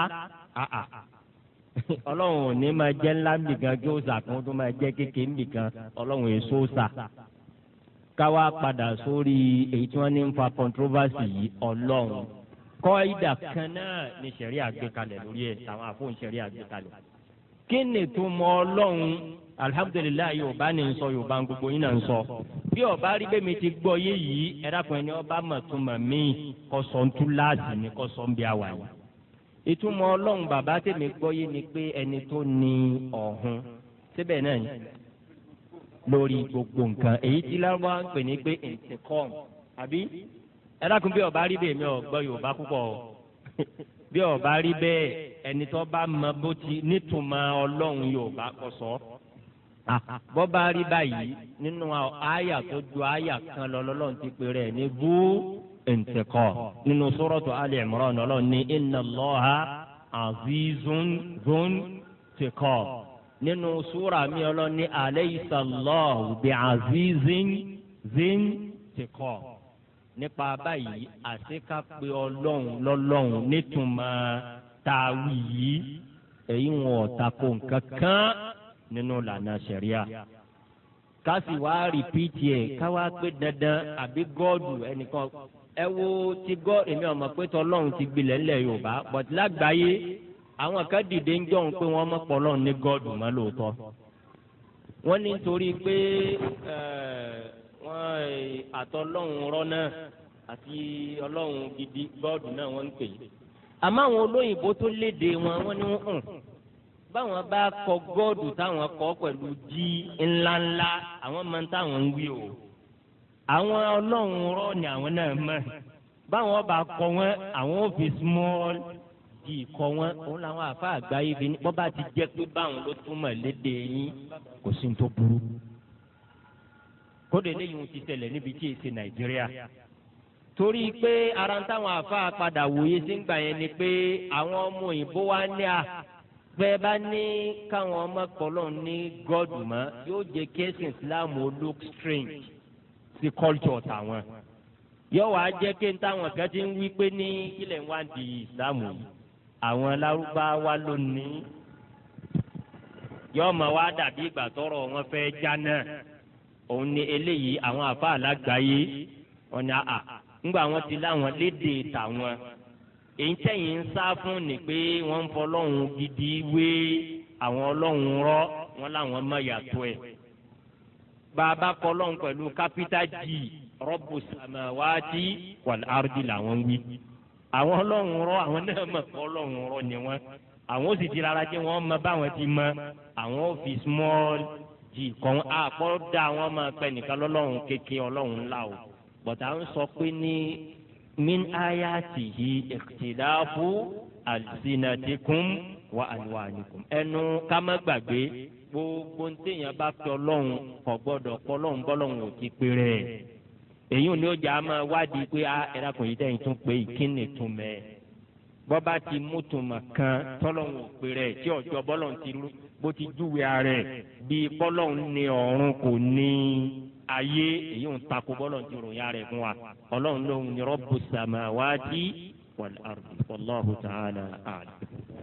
ọlọ́run ò ní máa jẹ́ ńlá nìkan kí ó sàkún tó máa jẹ́ kékeré nìkan ọlọ́run èso sà káwá padà sórí èyí tí wọ́n ní ń fa controversy yìí ọlọ́run kọ́ìdà kan náà ni sẹ̀rí àgbékalẹ̀ lórí ẹ̀ àwọn àfọ̀n sẹ̀rí àgbékalẹ̀. kí ni tó mọ ọlọ́run alihamudulilayi yorùbá ni ń sọ yorùbá gbogbo yín náà ń sọ. bí ọba rí bẹ́ẹ̀ mi ti gbọ́ yé yìí ẹ dákun ẹni ọba mọ̀ tún mọ̀ mí kọ́ sọ ń tú láàsì ni kọ́ sọ ń bí àwà yìí. ìtumọ̀ ọlọ́run bàbá tèmi gbọ́ yé ni pé ẹni tó ní ọ̀hún síbẹ̀ náà ni lórí gbogbo nǹkan èyí tí lárúbá ń pè ní pé ìtìkọ́m àbí ẹ dákun bí ọba rí bèèmí ọgbọ yorùbá púpọ̀ o bí ó bá rí bẹ́ẹ̀ ẹni tó bá mọ bó ti nítumọ̀ ọlọ́run yorùbá kọ sọ bọ́ bá rí báyìí nínú àyà tó ju àyà kan lọ lọ́lọ́run ti pè rẹ̀ ní bú ntẹ̀kọ́ nínú suratu Ali Imran ọlọ́run ní inna Allaha azizun zun tẹ̀kọ́ nínú súra mi ọlọ́run ní alaysa Allahu bi azizin zin tẹ̀kọ́ nípa báyìí àṣekà pé ọlọ́run lọ́lọ́run nítumọ̀ tàwí yìí èyí wọn ò tako nǹkan kan nínú ìlànà ṣẹ̀ríà kásì wá rìpíìtì ẹ̀ káwá pé dandan àbí gọ́ọ̀dù ẹnìkan ẹ wo ti gọ́ èmi ọmọ pé tọ́lọ́run ti gbilẹ̀ ńlẹ̀ yorùbá bọ̀dé lágbàáyé àwọn kan dìde ń jọ̀hún pé wọ́n mọ̀ pọ̀ lọ́run ní gọ́ọ̀dù mọ́ lóòótọ́ wọ́n ní nítorí pé wọ́n àtọ́lọ́run rọ́ náà àti ọlọ́run gidi gọ́ọ̀dù náà wọ́n ń pè é àmọ́ àwọn olóyìnbó tó léde wọn wọ́n ní wọ́n báwọn bá kọ gọ́ọ̀dù táwọn kọ pẹ̀lú jí ńláńlá àwọn máa ń táwọn ń wí o àwọn ọlọ́run rọ́ ni àwọn náà mọ̀ báwọn bá kọ wọn àwọn ò fi small di kọ wọn òun làwọn àfa àgbáyé fi ní bọ́n bá ti jẹ́ pé báwọn ló túmọ̀ léde yín kò sí ní tó burú kódé lẹ́yìn ti ṣẹlẹ̀ níbi tí èsì nàìjíríà torí pé ara ń táwọn àfa padà wòye sí gbà yẹn ni pé àwọn ọmọ òyìnbó wa ní à bẹ́ẹ̀ bá ní káwọn ọmọ kọlọ́ ní gọ́ọ̀dù mọ́ yóò jẹ́ kẹ́sìn islam ó look strange sí culture tàwọn yóò wá jẹ́ kí n táwọn kan ti ń wí pé ní ilẹ̀ ń wá di islam yìí àwọn lárúbáwá lónìí yóò mọ̀ wá dàbí ìgbà tọrọ wọn fẹ́ já náà òun ni eléyìí àwọn àfa àlágbáyé wọn ni àà ńgbà wọn ti láwọn léde tàwọn èyí tẹ̀yìn ń sá fún ni pé wọ́n ń fọlọ́hún gidi wé àwọn ọlọ́hun rọ́ wọn láwọn mọ̀ yàtọ̀ ẹ̀ bàbá kọlọ́hún pẹ̀lú kápítà G rọ́bù sàmáwáàtì wal ardi làwọn wí àwọn ọlọ́hun rọ́ àwọn náà mọ̀ pé ọlọ́hun rọ́ ni wọ́n àwọn ó sì ti rárá jẹ́ wọ́n mọ báwọn ti mọ àwọn ó fi small g kan àpọ̀ dá àwọn ọmọ pẹ́ nìkan lọ́lọ́hun kékeré ọlọ́hun ńlá o bọ̀dá ń sọ pé ní min ayatihi ikhtilafu alsinatikum wa alwanikum ẹnu ká má gbàgbé gbogbo ntẹ̀yìn bá fi ọlọ́run kò gbọ́dọ̀ kọ́ ọlọ́run bọ́lọ́run ò ti pé rẹ̀ èyí ò ní ó jà á máa wádìí pé a ẹ̀rọ kò yí dẹ́yìn tún pé ìkíni tún mẹ́ bọ́ba ti mú tùmọ̀ kan tọ́lọ́run ò pé rẹ̀ tí ọjọ́ bọ́lọ́run ti rú bó ti júwe ara rẹ̀ bíi bọ́lọ́run ní ọ̀run kò ní ayé èyí ń takò bọ́lọ́run ti ròyìn ara rẹ̀ fún wa ọlọ́run ló ń ní rọ́bù samawati wal ardi wallahu ta'ala a'lam.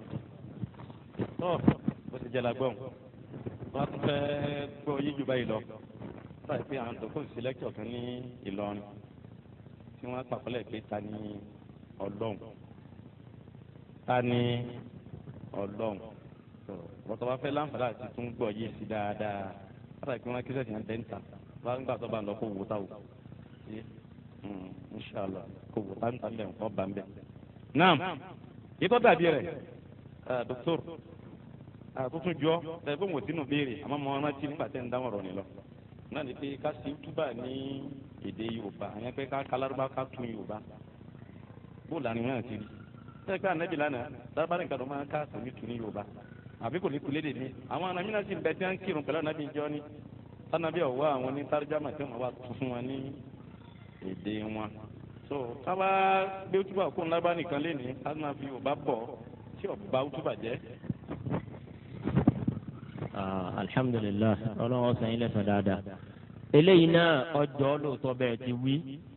tó bó ti jẹ́ la gbọ́n wọ́n tún fẹ́ gbọ́ yíjú báyìí lọ báyìí pé àwọn dòkó sí lẹ́kítọ̀ kan ní Ìlọrin tí wọ́n pàpọ́lẹ̀ pé ta ni ọlọ́run ta ni ọlọ́run bọ́tọ̀ bá fẹ́ láǹfààní àti tún gbọ́ yé sí dáadáa látàkì wọn kí sẹ́sìn ẹ̀ ń ta bá ń gbà tó bá ń lọ kó wò tá o ṣe inṣàlá kó wò tá ń ta lẹ̀ ń bá ń bẹ̀. naam yìí tó dàbí rẹ̀ dókítọ̀rù tuntun jọ ẹ bó wọn sínú béèrè àmọ́ mo rántí nígbà tẹ́ ń dáhùn ọ̀rọ̀ ni lọ náà ni pé ká sí túbà ní èdè yorùbá àyàn pé ká kalárúbá ká tún yorùbá bó lànà náà ti rí ṣé pé ànábì lánàá lárúbá nìkan ló máa ń ká àtúnbí tún ní yorùbá àbí kò ní kulé dè mí àwọn ànàmí náà sì ń bẹ tí wọn ń kírun pẹ̀lú ànábì jọ ní sanabi ọwọ àwọn ní tarjama tí wọn bá tún fún wọn ní èdè wọn so káwá gbé túbà kó ńlá bá nìkan lé ní ká máa fi yorùbá bọ tí ọba túbà jẹ alhamdulilah ọlọ́run sàn yín lẹ́sàn dáadáa eléyìí náà ọjọ́ lóòótọ́ bẹ́ẹ̀ ti wí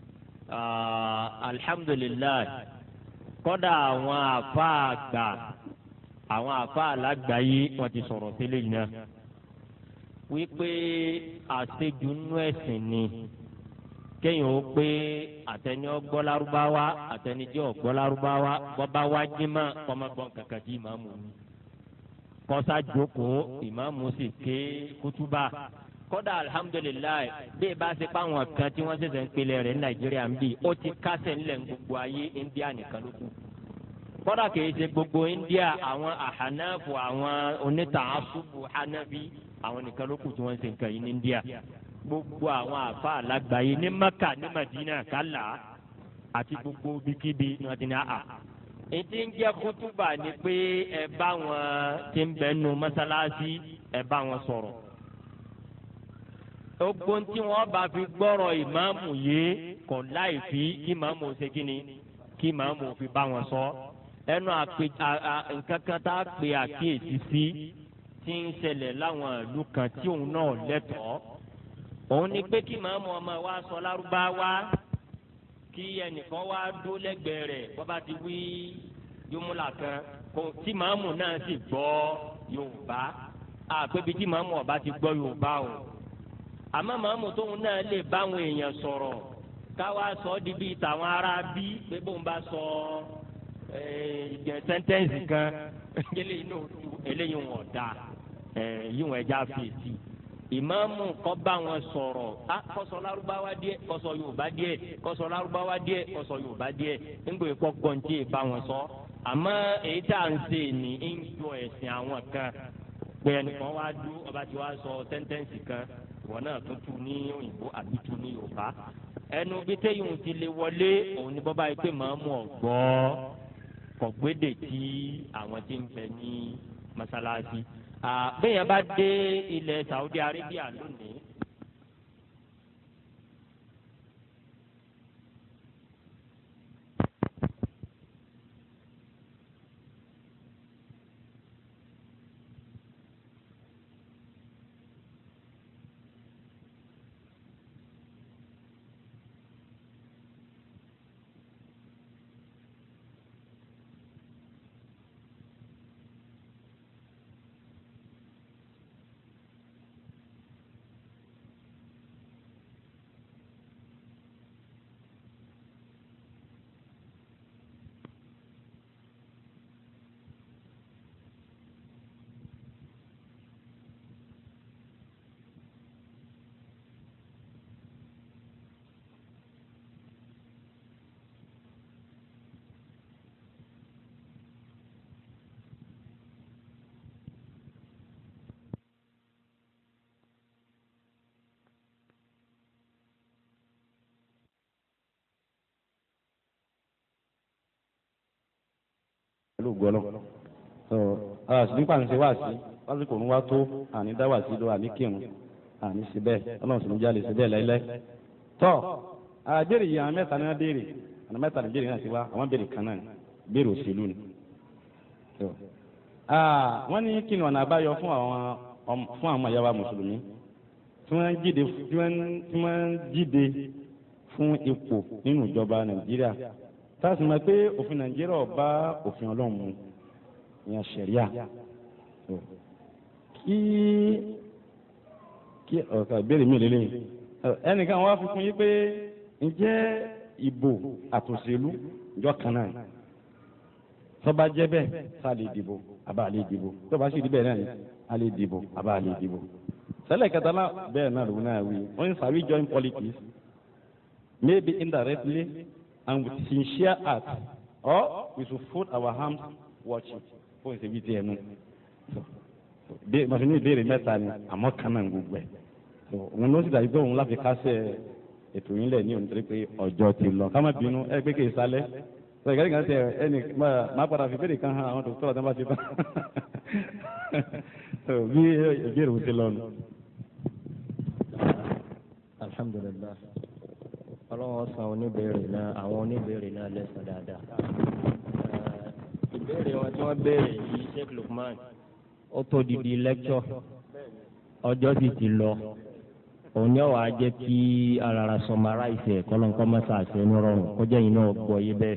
alhamdulilah kọ́dà àwọn àfa àgbà àwọn àfa alágbàáyé wọ́n ti sọ̀rọ̀ sílẹ̀ yìí náà wípé àṣejù nínú ẹ̀sìn ni kéèyàn ó pé àtẹni ọgbọ́ lárúbáwá àtẹni tí ọgbọ́ lárúbáwá bọ́bá wá jímọ̀ kọ́mọ́gbọ́n kankan jí ìmáàmù mi kọ́sá jókòó ìmáàmù sì ké kútúbà kódà alihamudulilayi bí ẹ bá ṣe pé àwọn kan tí wọ́n ṣẹ̀ṣẹ̀ ń pèlè rẹ̀ ní nàìjíríà ń bì ó ti kásẹ̀ ńlẹ̀ ń gbogbo ayé india nìkan ló kù kódà kìí ṣe gbogbo india àwọn àhànáfù àwọn onítàásùbù hanafi àwọn nìkan ló kù tí wọ́n ń ṣe nǹkan yìí ní india gbogbo àwọn àfa àlágbáyé ní maka ní madina kálá àti gbogbo bíkíbi ní wọ́n ti ní àhà ètí ń jẹ́ kútúbà ni pé ẹ bá wọn tí ń bẹ nu mọ́sálásí ẹ bá wọn sọ̀rọ̀. gbogbo tí wọ́n bá fi gbọ́rọ̀ ìmáàmù yìí kò láì fi kí ìmáàmù ṣe kí ni kí ìmáàmù fi bá wọn sọ. ẹnu àpè nǹkan kan tá a pè àkíyèsí sí tí ń ṣẹlẹ̀ láwọn ìlú kan tí òun náà lẹ́tọ̀ọ́. òun ni pé kí ìmáàmù ọmọ wa sọ lárúbáwá kí ẹnìkan wá dó lẹ́gbẹ̀ẹ́ rẹ̀ bọ́ba ti wí jumla kan kò tí màámù náà sì gbọ́ yorùbá àpébi tí màámù ọba ti gbọ́ yorùbá o àmọ́ màámù tóun náà lè báwọn èèyàn sọ̀rọ̀ káwá sọ ọ́ di bíi tàwọn ará bí pé bóun bá sọ ìgbẹ́ sẹ́ńtẹ́ǹsì kan eléyìí náà tu eléyìí wọn dà yíwọ̀n ẹja fèsì ìmáàmù kọ́ bá wọn sọ̀rọ̀ a kọ́sọ̀ lárúbáwá díẹ̀ kọ́sọ̀ yorùbá díẹ̀ kọ́sọ̀ lárúbáwá díẹ̀ kọ́sọ̀ yorùbá díẹ̀ nígbà yìí kọ́ gbọ̀ǹtì bá wọn sọ àmọ́ èyí tá à ń ṣe ní ń jọ ẹ̀sìn àwọn kan pé ẹnìkan wá dú ọba tí wàá sọ sẹ́ńtẹ́ǹsì kan ìwọ náà tún tu ní òyìnbó àbí tu ní yorùbá ẹnu bí téyìn ti lè wọlé òun ni bọ́bá yìí pé màámù ọ̀gbọ́ kọ̀gbédè tí àwọn ti ń bẹ ní mọ́sálásí bẹ́ẹ̀yàn bá dé ilẹ̀ Saudi Arabia lónìí. pẹ̀lú gbọ́lọ́ so nípa ní ṣe wá sí lásìkò òun wá tó àní dá wá sí lọ àní kírun àní ṣe bẹ́ẹ̀ ọlọ́run sì ní jáde ṣe bẹ́ẹ̀ láíláí. tọ́ àbẹ̀rẹ̀ yìí àwọn mẹ́ta náà béèrè àwọn mẹ́ta ní béèrè náà ti wá àwọn béèrè kan náà béèrè òṣèlú ni. wọ́n ní kí ni ọ̀nà àbáyọ fún àwọn fún àwọn ìyá wa mùsùlùmí tí wọ́n jíde tí wọ́n jíde fún ipò nínú ìjọba nàìjíríà táàsì máa pé òfin nàìjíríà ọba òfin ọlọ́run mu ìyẹn ṣẹ̀ríà kí kí ọ̀ka ìbéèrè mi lélẹ̀ ẹnìkan wá fi kún yín pé ǹjẹ́ ìbò àtòṣèlú ìjọ kan náà tọ́ba jẹ́ bẹ́ẹ̀ tá a lè dìbò àbá lè dìbò tọ́ba sì rí bẹ́ẹ̀ náà ni a lè dìbò àbá lè dìbò sẹ́lẹ̀ kẹtàlá bẹ́ẹ̀ náà lòun náà wí wọ́n ń sàwí join politics maybe indirectly and with sincere heart or we should fold our hands watch it fún ìṣèbí tiẹ̀ nù. màfi ní ìbéèrè mẹ́ta ni àmọ́ kan náà gbogbo ẹ̀ òun ló sì dàbí pé òun láfi kásẹ̀ ètò yín lẹ̀ ní òun torí pé ọjọ́ ti lọ ká má bínú ẹ pé kì í sálẹ̀ sọ ìgbà kan tẹ ẹnì máa padà fi béèrè kan hàn àwọn dòkítọ́rọ̀ tó bá ti tán bí ìbéèrè òun ti lọ nù. alhamdulilayi ọlọ́wọ́ san oníbèrè náà àwọn oníbèrè náà lẹ́sàn dáadáa. ìbéèrè wọn tí wọ́n béèrè yìí sheikh lukman ó tó didi lẹ́kṣọ̀ ọjọ́ sì ti lọ òun yóò wá jẹ́ kí arara sọmara ìfẹ́ kọ́lọ́nkọ́ mọ́sá àṣẹ ní rọrùn kọjá yìí náà gbọ́ yé bẹ́ẹ̀.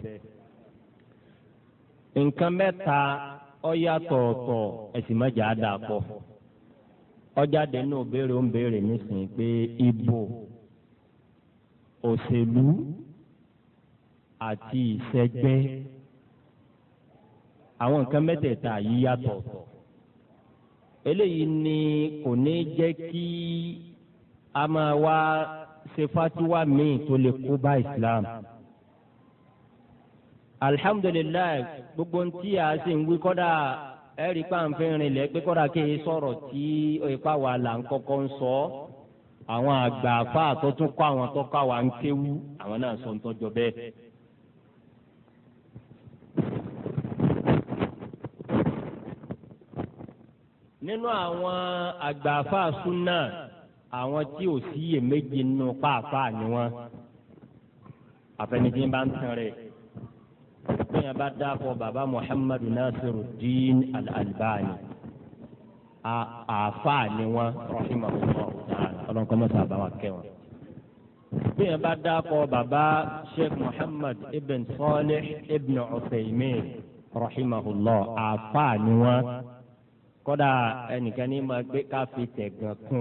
nǹkan mẹ́ta ó yàtọ̀ọ̀tọ̀ ẹ̀sìn mẹ́jà á dà pọ̀ ọjáde náà béèrè ó ń béèrè nísìnyí pé ibo òṣèlú àti ìṣẹ́gbẹ́ àwọn nǹkan mẹ́tẹ̀ẹ̀ta yìí yàtọ̀ eléyìí ni kò ní jẹ́ kí a máa wá ṣe fatiwa míì tó lè kó bá Islam alhamdulilayi gbogbo ntí a sì ń wí kọ́dà ẹ̀rí pàǹfẹ́ rinlẹ̀ pé kọ́dà kí n sọ̀rọ̀ tí ipa wà là ń kọ́kọ́ ń sọ ọ́ àwọn àgbà àfa àtọ́tún kọ́ àwọn tó kọ́ àwọn ń kéwú àwọn náà sọ ń tọ́jọ bẹ́ẹ̀. nínú àwọn àgbààfà súnà àwọn tí ò sí iyèméjì nínú pàápàá ni wọn àfẹnidí bá ń tán rẹ̀ bẹ́ẹ̀ bá dákọ̀ baba muhammadu nasiruddin al-albani àáfà ni wọn rahimahullah ta'ala ọlọ́nkọ́mọ́sá àbáwá kẹwọn bẹ́ẹ̀ bá dákọ̀ baba sheikh muhammad ibn salih ibn uthaymin rahimahullah àáfà ni wọn kódà ẹnìkan ní ma gbé káfí tẹ̀gàn kún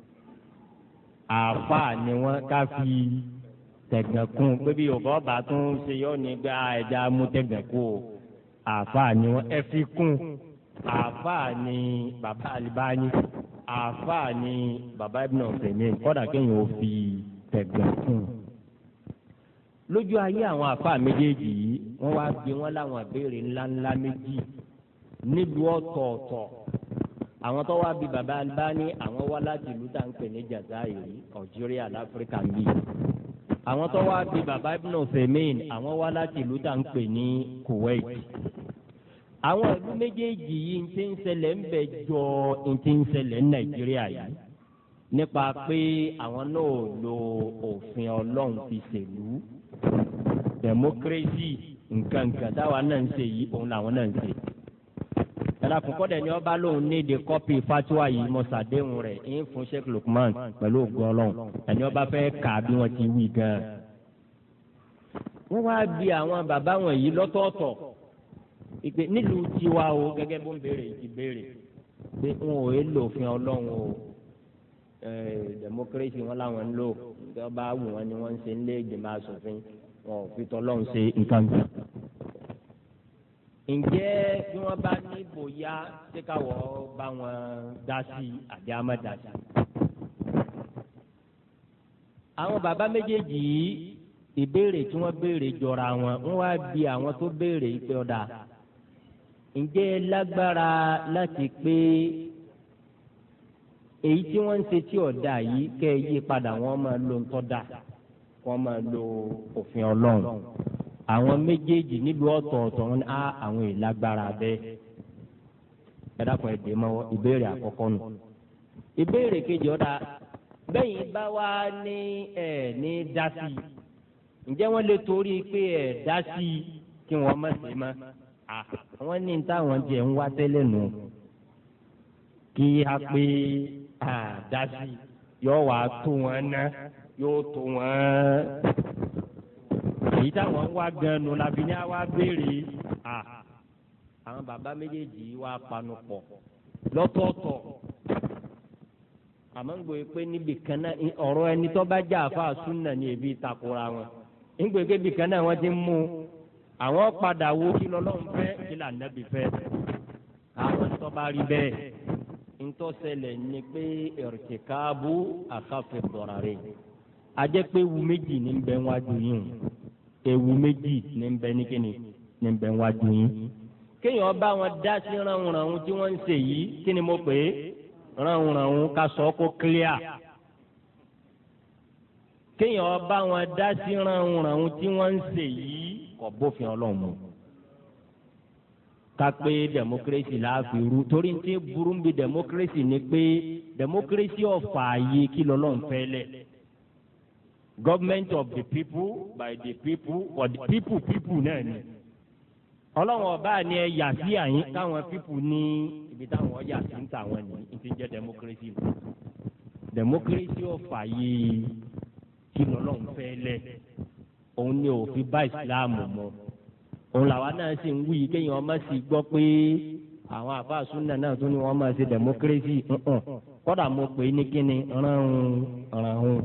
àáfà ni wọn káfí tẹ̀gàn kún pé bí yorùbá ọba tún ṣe yọ ní gbé ẹja mú tẹ̀gàn kú o àáfà ni wọn ẹ fi kún àáfà ni bàbá alibani àáfà ni bàbá ibn Uthaymeen kódà kéèyàn ò fi tẹ̀gàn kún lójú ayé àwọn àáfà méjèèjì yìí wọ́n wá bí wọ́n láwọn ìbéèrè ńláńlá méjì nílùú ọ̀tọ̀ọ̀tọ̀ àwọn tó wá bí baba Albani àwọn wá láti ìlú tá à ń pè ní Jazairi Algeria láfíríkà ń bí àwọn tó wá bí baba Ibn Uthaymeen àwọn wá láti ìlú tá à ń pè ní Kuwait àwọn ìlú méjèèjì yìí ń ti ń ṣẹlẹ̀ ń bẹ jọ ń ti ń ṣẹlẹ̀ ní Nàìjíríà yìí nípa pé àwọn náà lo òfin Ọlọ́run fi ṣèlú democracy nǹkan nǹkan táwa náà ń ṣe yìí òun làwọn náà ń ṣe yàrá kókó dẹ̀ ni ọba lóun ní de kọ́pì fatiwa yìí mo ṣàdéhùn rẹ̀ ń fún sheikh lukman pẹ̀lú ògùn ọlọ́run ẹni ọba fẹ́ kà bí wọ́n ti wí gan. wọ́n wá bí àwọn bàbá wọn yìí lọ́tọ̀ọ̀tọ̀ ìpè nílùú tiwa o gẹ́gẹ́ bó ń béèrè ti béèrè pé wọn ò lò òfin ọlọ́run o democracy wọn làwọn ń lò ọba wù wọn ni wọ́n ń ṣe ń lé ìgbìmọ̀ asòfin wọn ò fi tọ́lọ́run ṣe nǹkan kan ǹjẹ́ bí wọ́n bá ní bóyá ṣé káwọ́ bá wọn dá sí àbí àmọ́ dá sí. àwọn bàbá méjèèjì yìí ìbéèrè tí wọ́n béèrè jọra wọn wọ́n wá bi àwọn tó béèrè pé ọ̀dà ǹjẹ́ lágbára láti pé èyí tí wọ́n ń ṣe tí ọ̀dà yìí kẹ́ ẹ yí padà wọ́n máa lo ńtọ́ dà wọ́n máa lo òfin ọlọ́run àwọn méjèèjì nílùú ọ̀tọ̀ọ̀tọ̀ wọn á àwọn ìlágbára bẹ́ẹ̀ ẹ dákun ẹ̀ dé mọ́ ìbéèrè àkọ́kọ́ nù. ìbéèrè kejì ọ̀dà bẹ́yìn bá wá ní ẹ̀ ní dásì ǹjẹ́ wọ́n lè torí pé ẹ̀ dásì kí wọ́n má ṣe mọ́ àwọn ní táwọn jẹ ń wá tẹ́lẹ̀ nù kí a pé dásì yóò wá tó wọn ná yóò tó wọn èyí táwọn ń wá gan nu la fi ní àwa béèrè à àwọn bàbá méjèèjì wá panu pọ̀ lọ́tọ̀ọ̀tọ̀ àmọ́ ń gbọ́ pé níbi kan náà ọ̀rọ̀ ẹni tó bá jà fà súnà ní ebi takora wọn ń gbọ́ pé níbi kan náà wọ́n ti ń mú àwọn padà wo kí lọ́lọ́run fẹ́ kí lànàbì fẹ́ àwọn tó bá rí bẹ́ẹ̀ ntọ́sẹ̀lẹ̀ ni pé ẹ̀rọ̀tẹ̀káàbù àkàfẹ́ dọ̀rọ̀ rẹ̀ ajẹ́ pé ewu méjì ní bẹ́ẹ̀ wájú yìí ewu méjì ní bẹ́ẹ̀ ní kíni ní bẹ́ẹ̀ wájú yìí kéèyàn bá wọn dá sí ránwùránwù tí wọ́n ń ṣe yìí kí ni mo pè é ránwùránwù ká sọ kó clear kéèyàn bá wọn dá sí ránwùránwù tí wọ́n ń ṣe yìí kò bófin ọlọ́run mu ká pé democracy láàfin ru torí ní tí burú bí democracy ni pé democracy ọ̀fà ààyè kí lọ́lọ́run fẹ́ lẹ̀ government of the people by the people for the people people náà ni ọlọ́run ọba ni ẹ yà sí àyín káwọn people ní ibi táwọn yà sí ń tàwọn ní ní ti jẹ́ democracy democracy ọ̀fà ààyè kí lọ́lọ́run fẹ́ lẹ̀ òun ni òfin bá ìsìláàmù mọ́ òun làwa náà sì ń wí kéèyàn ọmọ sì gbọ́ pé àwọn àfa súnà náà tún ní wọ́n máa ṣe democracy kọ́dà mo pè é ní kíni ránun ránun.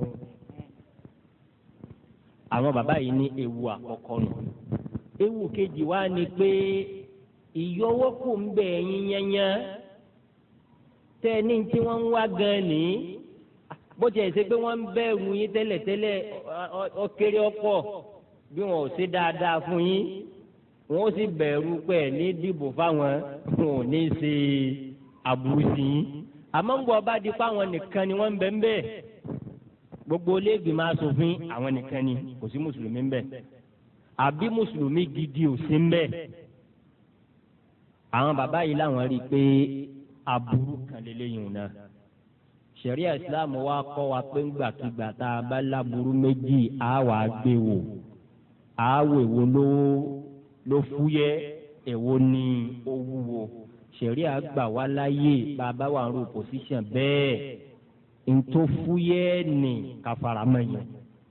àwọn bàbá yìí ní ewu àkọ́kọ́ nù. ewu kejì wá ni pé ìyọwọ́kù ń bẹ̀ yín yányán tẹ́ ní tí wọ́n ń wá gan ni bó tiẹ̀ ṣe pé wọ́n ń bẹ̀rù yín tẹ́lẹ̀tẹ́lẹ̀ ọkẹ́rẹ́ ọ̀pọ̀ bí wọn ò ṣe dáadáa fún yín wọn ó sì bẹ̀rù pé ní dìbò fáwọn wọn ò ní ṣe aburú sí i àmọ́ ń bọ̀ bá di fáwọn nìkan ni wọ́n ń bẹ ń bẹ̀ gbogbo iléègbè máa ṣòfin àwọn nìkan ni kò sí mùsùlùmí ń bẹ àbí mùsùlùmí gidi ò sí ń bẹ àwọn bàbá yìí làwọn rí i pé aburú kan lélẹ́yìn náà sẹ̀ríà islam wa kọ́ wa pé ńgbàkigbà tá a bá láburú méjì á wà á gbé wò á wò èwo ló ló fúyẹ́ èwo ni ó wúwo sẹ̀ríà gbà wá láyè bàbá wa ń ro position bẹ́ẹ̀ ntó fúyẹ́ ni káfara mẹ́yìn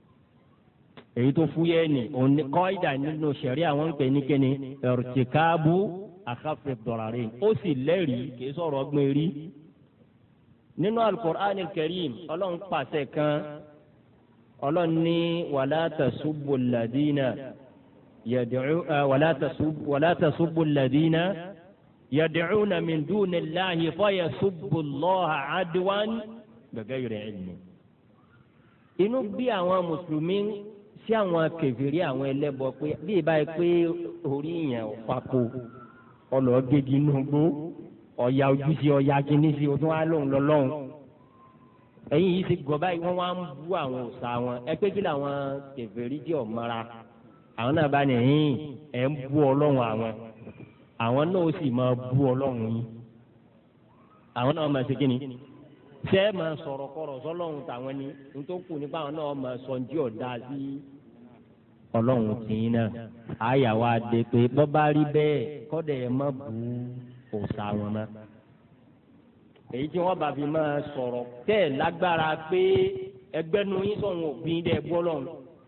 èyí tó fúyẹ́ ni òun ni kọ́ìdà nínú sẹ̀ríà wọ́n ń pè ní kíni ẹ̀rùtìkáàbù àkàfẹ́ dọ̀rọ̀rẹ́ ó sì lẹ́rìí kì í sọ̀rọ̀ ọgbọ́n rí nínú alukur'an karim ọlọ́run pàṣẹ kan ọlọ́run ní wàlá tasubbu ladina yad'u wàlá tasubbu ladina yad'una min dunillahi fayasubbu allaha adwan bighayri ilmi. inú bí àwọn mùsùlùmí sí àwọn kèfèrí àwọn ẹlẹ́bọ pé bí ìbá yẹ pé orí yẹn ò fapò ọlọ́ọ̀gẹ́gì nùgbó ọ̀ya ojúṣe ọ̀ya kìíní sí o tún wá lóhùn lọ́lọ́hùn ẹ̀yin yìí ti gbọ́ báyìí wọ́n wá ń bú àwọn òòṣà wọn ẹ pé kí làwọn kèfèrí jẹ́ ọ̀mọ́ra àwọn náà bá nìyín ẹ̀ ń bú ọlọ́run àwọn àwọn náà ó sì máa bú ọlọ́run yín àwọn náà máa ṣe kí ni ṣé ẹ máa sọ̀rọ̀ kọ̀rọ̀ sọlọ́run tàwọn ni nítorí kù nípa àwọn náà máa sọ ní ọ̀dà sí ọlọ́run tìyín náà àyà wa dé pé bọ́ bá rí bẹ́ẹ̀ kọ́dẹ̀ ẹ má bú òòṣà wọn mọ́ èyí tí wọ́n bá fi máa sọ̀rọ̀ tẹ́ ẹ̀ lágbára pé ẹgbẹ́ nu yín sọ̀rọ̀ òbí dẹ́ gbọ́ lọ́hùn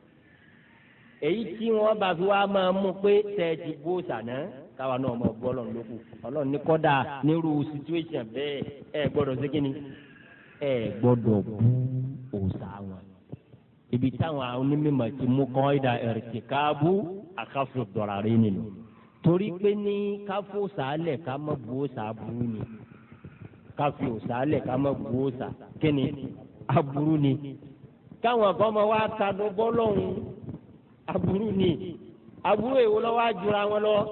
èyí tí wọ́n bá fi wá máa mú pé tẹ́ ẹ ti bó sànà káwa náà máa gbọ́ lọ́hùn lókù ọlọ́run ní kọ́dà nírú situation bẹ́ẹ̀ ẹ gbọ́dọ̀ ṣe kíni ẹ gbọ́dọ̀ bú òòṣà wọn ibi táwọn onímọ̀ ti mú kọ́ ìdá ẹ̀rìtìkáàbù àkàfọ̀ dọ̀ràrí nínú torí pé ní káfó sàálẹ̀ ká má bu òòṣà burú ni káfí òsàlẹ̀ ká má bu òsà kíni aburú ni káwọn kan máa wá kadó bọ́lọ́hún aburú ni aburú èwo lọ́wọ́ àjùra wọn lọ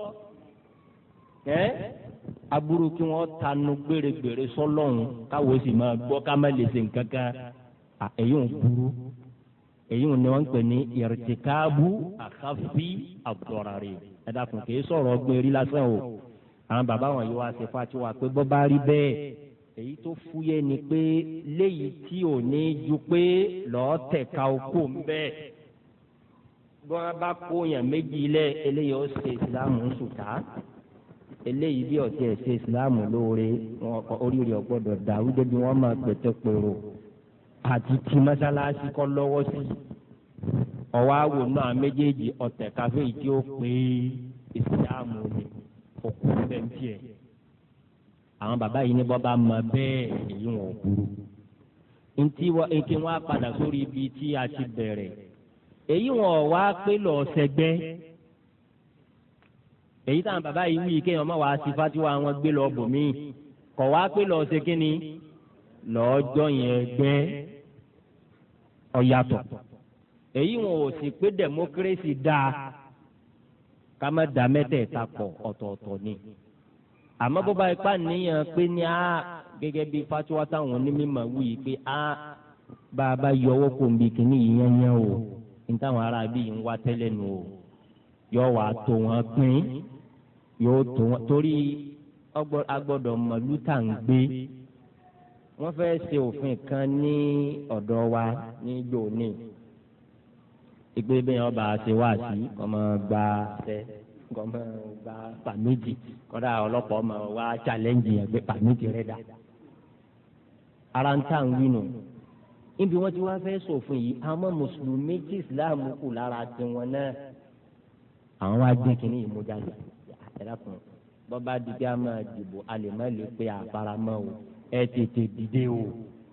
ẹ́ aburú kí wọ́n tanu gbèrègbèrè sọ́lọ́hún káwọ́ sì máa gbọ́ ká má lè ṣe nǹkan kan èyí ń burú èyí ń ní wọ́n ń pè ní ìrìtìkáàbù àkàfí àbùdọ̀ràrè ẹ̀dá kùn kì í sọ̀rọ̀ ọgbọ́n eré lásán o àwọn bàbá wọn yìí wá ṣe fatiwa pé bọ́ bá rí bẹ́ẹ̀ èyí tó fúyẹ́ ni pé léyìí tí ò ní ju pé lọ́ọ́ tẹ̀ka okó ń bẹ́ẹ̀ bí wọ́n bá kó yàn méjì lẹ̀ eléyìí ó ṣe ìsìlámù ń sùtá eléyìí bí ọ̀tí ẹ̀ ṣe ìsìlámù lóore wọn kọ oríire ọ̀gbọ́dọ̀ dàrú débi wọ́n máa pètè pèrò àti ti mọ́sálásí kọ́ lọ́wọ́ sí ọwọ́ àwò náà méjèèjì ọ̀tẹ̀ káfíń tí ó pé ìsìlámù ni òkú bẹ́ẹ̀ ń tiẹ̀ àwọn bàbá yìí ní bọ́ bá mọ bẹ́ẹ̀ èyí wọn ò burú ntí wọn ntí wọn á padà sórí ibi tí a ti bẹ̀rẹ̀ èyí wọn ò wá pé lọ sẹgbẹ́ èyí táwọn bàbá yìí wí kéèyàn má wàá sí fatiwa wọn gbé lọ bòmí kọ̀ wá pé lọ ṣe kínni lọ́jọ́ yẹn gbẹ́ ọ̀yàtọ̀ èyí wọn ò sì pé democracy dáa ká má da mẹ́tẹ̀ẹ̀ta pọ̀ ọ̀tọ̀ọ̀tọ̀ ni àmọ́ bó bá ipá níyàn pé ní a gẹ́gẹ́ bí fatiwa táwọn onímọ̀ wí pé a bá a bá yọ owó kò ń bi kínní yìí yányán o ní táwọn ará bí yìí ń wá tẹ́lẹ̀ nù o yọ wà tó wọn pín yóò tó wọn torí agbọ́dọ̀ mọ̀lú tà ń gbé wọ́n fẹ́ ṣe òfin kan ní ọ̀dọ̀ wa ní gbòòní ìgbé bẹ́ẹ̀ ọba ṣe wá sí ọmọ gba ṣẹ ọmọ gba pàmìtì kọ́dà ọlọ́pàá ọmọ wa challenge yẹn gbé pàmìtì rẹ̀ dà ara ń tà ń wí nù níbi wọ́n ti wá fẹ́ ṣòfin yìí àwọn mùsùlùmí tí islam kù lára tiwọn náà àwọn wá gbé kínní ìmújáde ẹ̀dá kan bọ́ba dìde a máa dìbò a lè má lè pe àfaramọ́ o ẹ tètè dìde o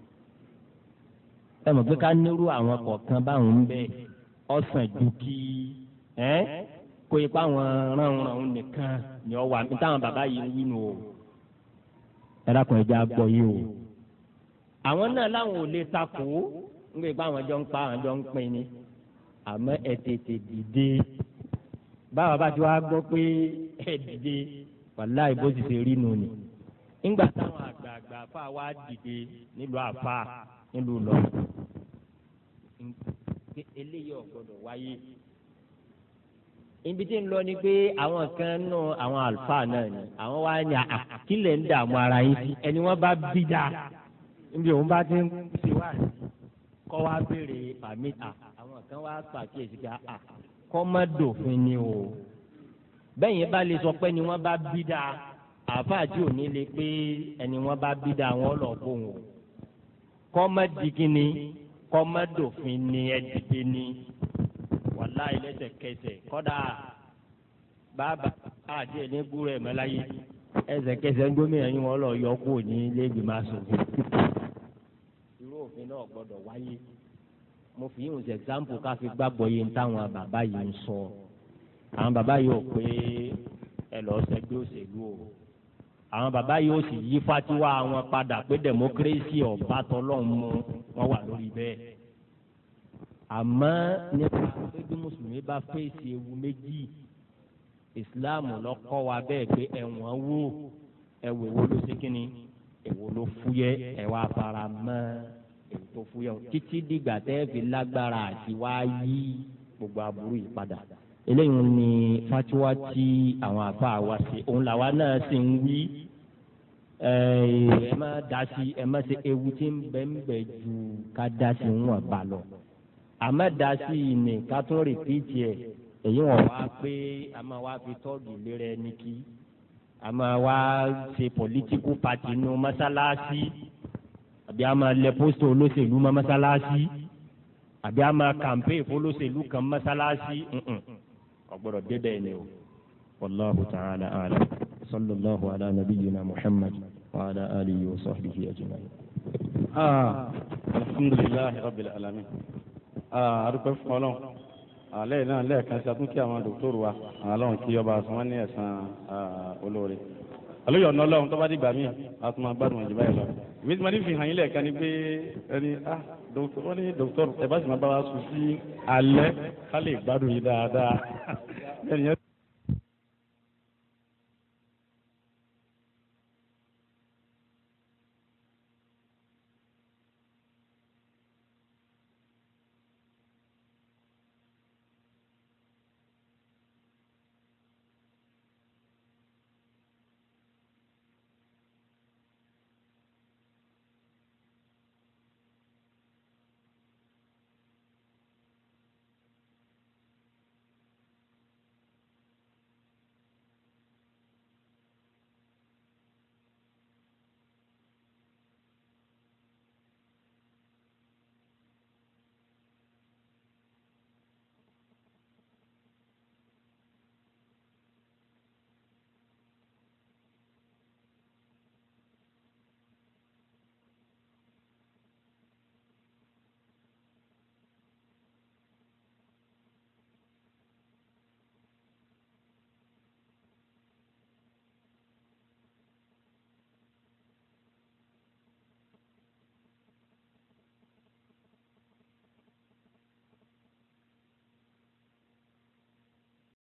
ẹ mọ̀ pé ká nírú àwọn kọ̀ọ̀kan báwọn ń bẹ ọ̀sán ju kí ẹ́ kó ipa àwọn ránranrun nìkan ni ọ wà níta àwọn bàbá yìí ń wí nù o ẹ̀dá kan ẹja gbọ́ yìí o àwọn náà láwọn ò lè takò ó ń gbé ipa àwọn jọ ń pa àwọn jọ ń pín ni àmọ́ ẹ tètè dìde báwa bá ti wá gbọ́ pé ẹ dìde wàláì bó ti ṣe rí nù ni nígbà táwọn àgbààgbà àfa wa dìde nílùú àfa nílùú lọ eléyìí ò gbọ́dọ̀ wáyé ibi tí ń lọ ni pé àwọn kan nù àwọn àlùfáà náà ni àwọn wá ní àkílẹ̀ ń dààmú ara yín sí ẹni wọ́n bá bí dáa níbi òun bá ti ń ṣe wá kọ́ wá béèrè pàmìtà àwọn kan wá pàkíyèsí ká à kọ́ má dòfin ni o bẹ́ẹ̀ yẹn bá lè sọ pé ni wọ́n bá bí dáa àáfàá tí ò ní lè pé ẹni wọ́n bá bí dáa wọ́n lọ bóun o kọ́ má di kíni kọ́ má dòfin ni ẹ dìde ni wàláhì lẹ́sẹ̀kẹsẹ̀ kọ́dà bàbá àti ẹni gbúrò ẹ̀ mẹ́láyé ẹsẹ̀kẹsẹ̀ ń gómìnà yín wọ́n lọ yọ kó ní lẹ́gbẹ̀ẹ́ máa sòfin irú òfin náà gbọ́dọ̀ wáyé mo fi yín ṣe example ká fi gbàgbọ́ yé ń táwọn bàbá yìí ń sọ àwọn bàbá yìí ò pé ẹ lọ ṣẹgbẹ́ òṣèlú o àwọn bàbá yìí ò sì yí fatiwa wọn padà pé democracy ọba tọlọ́run mú wọn wà lórí bẹ́ẹ̀ àmọ́ nípa pé bí mùsùlùmí bá fèsì ewu méjì ìsìláàmù ló kọ́ wa bẹ́ẹ̀ pé ẹ̀wọ̀n wò ẹ̀wọ̀ èwo ló ṣe kínni èwo ló fúyẹ́ ẹ̀wà fara mọ́ èwo tó fúyẹ́ o títí dìgbà tẹ́ fi lágbára àti wá yí gbogbo aburú yìí padà eléyìí ni fatiwa tí àwọn àfa wa ṣe òun làwa náà sì ń wí ẹ má dá sí ẹ má ṣe ewu tí ń bẹ ń bẹ ju ká dá sí ń wọ̀n bá lọ àmọ́ dá sí ni ká tún rìpíìtì ẹ̀ èyí wọ́n wá pé a máa wá fi tọ́ọ̀gì lérè ẹni kí a máa wá ṣe pọ̀lítíkù pàtì nu mọ́sálásí àbí a máa lẹ pósítà olóṣèlú mọ́ mọ́sálásí àbí a máa kàmpé ìfọlóṣèlú kan mọ́sálásí ọ̀gbọ́dọ̀ débẹ̀ ni o. والله تعالى أعلم صلى الله على نبينا محمد وعلى آله وصحبه أجمعين ah alhamdulilayi rabbil alamin ah adúpẹ́ fún ọlọ́run alẹ́ náà lẹ́ẹ̀kan sí atúnkí àwọn dòkítọ́rù wa àwọn ọlọ́run kí ọba àsùnwọ́n ní ẹ̀sán olóore àlóyọ̀ ọ̀nà ọlọ́run tó bá dìgbà míì a tún máa gbádùn ọ̀jọ̀ báyìí lọ ìwé tí mo ní fi hàn yín lẹ́ẹ̀kan ni pé ẹni ah dòkítọ́rù wọ́n ní dòkítọ́rù ẹ bá sì máa bá wa sùn sí alẹ́ ká lè gbádùn yín dáadáa ẹnìyẹn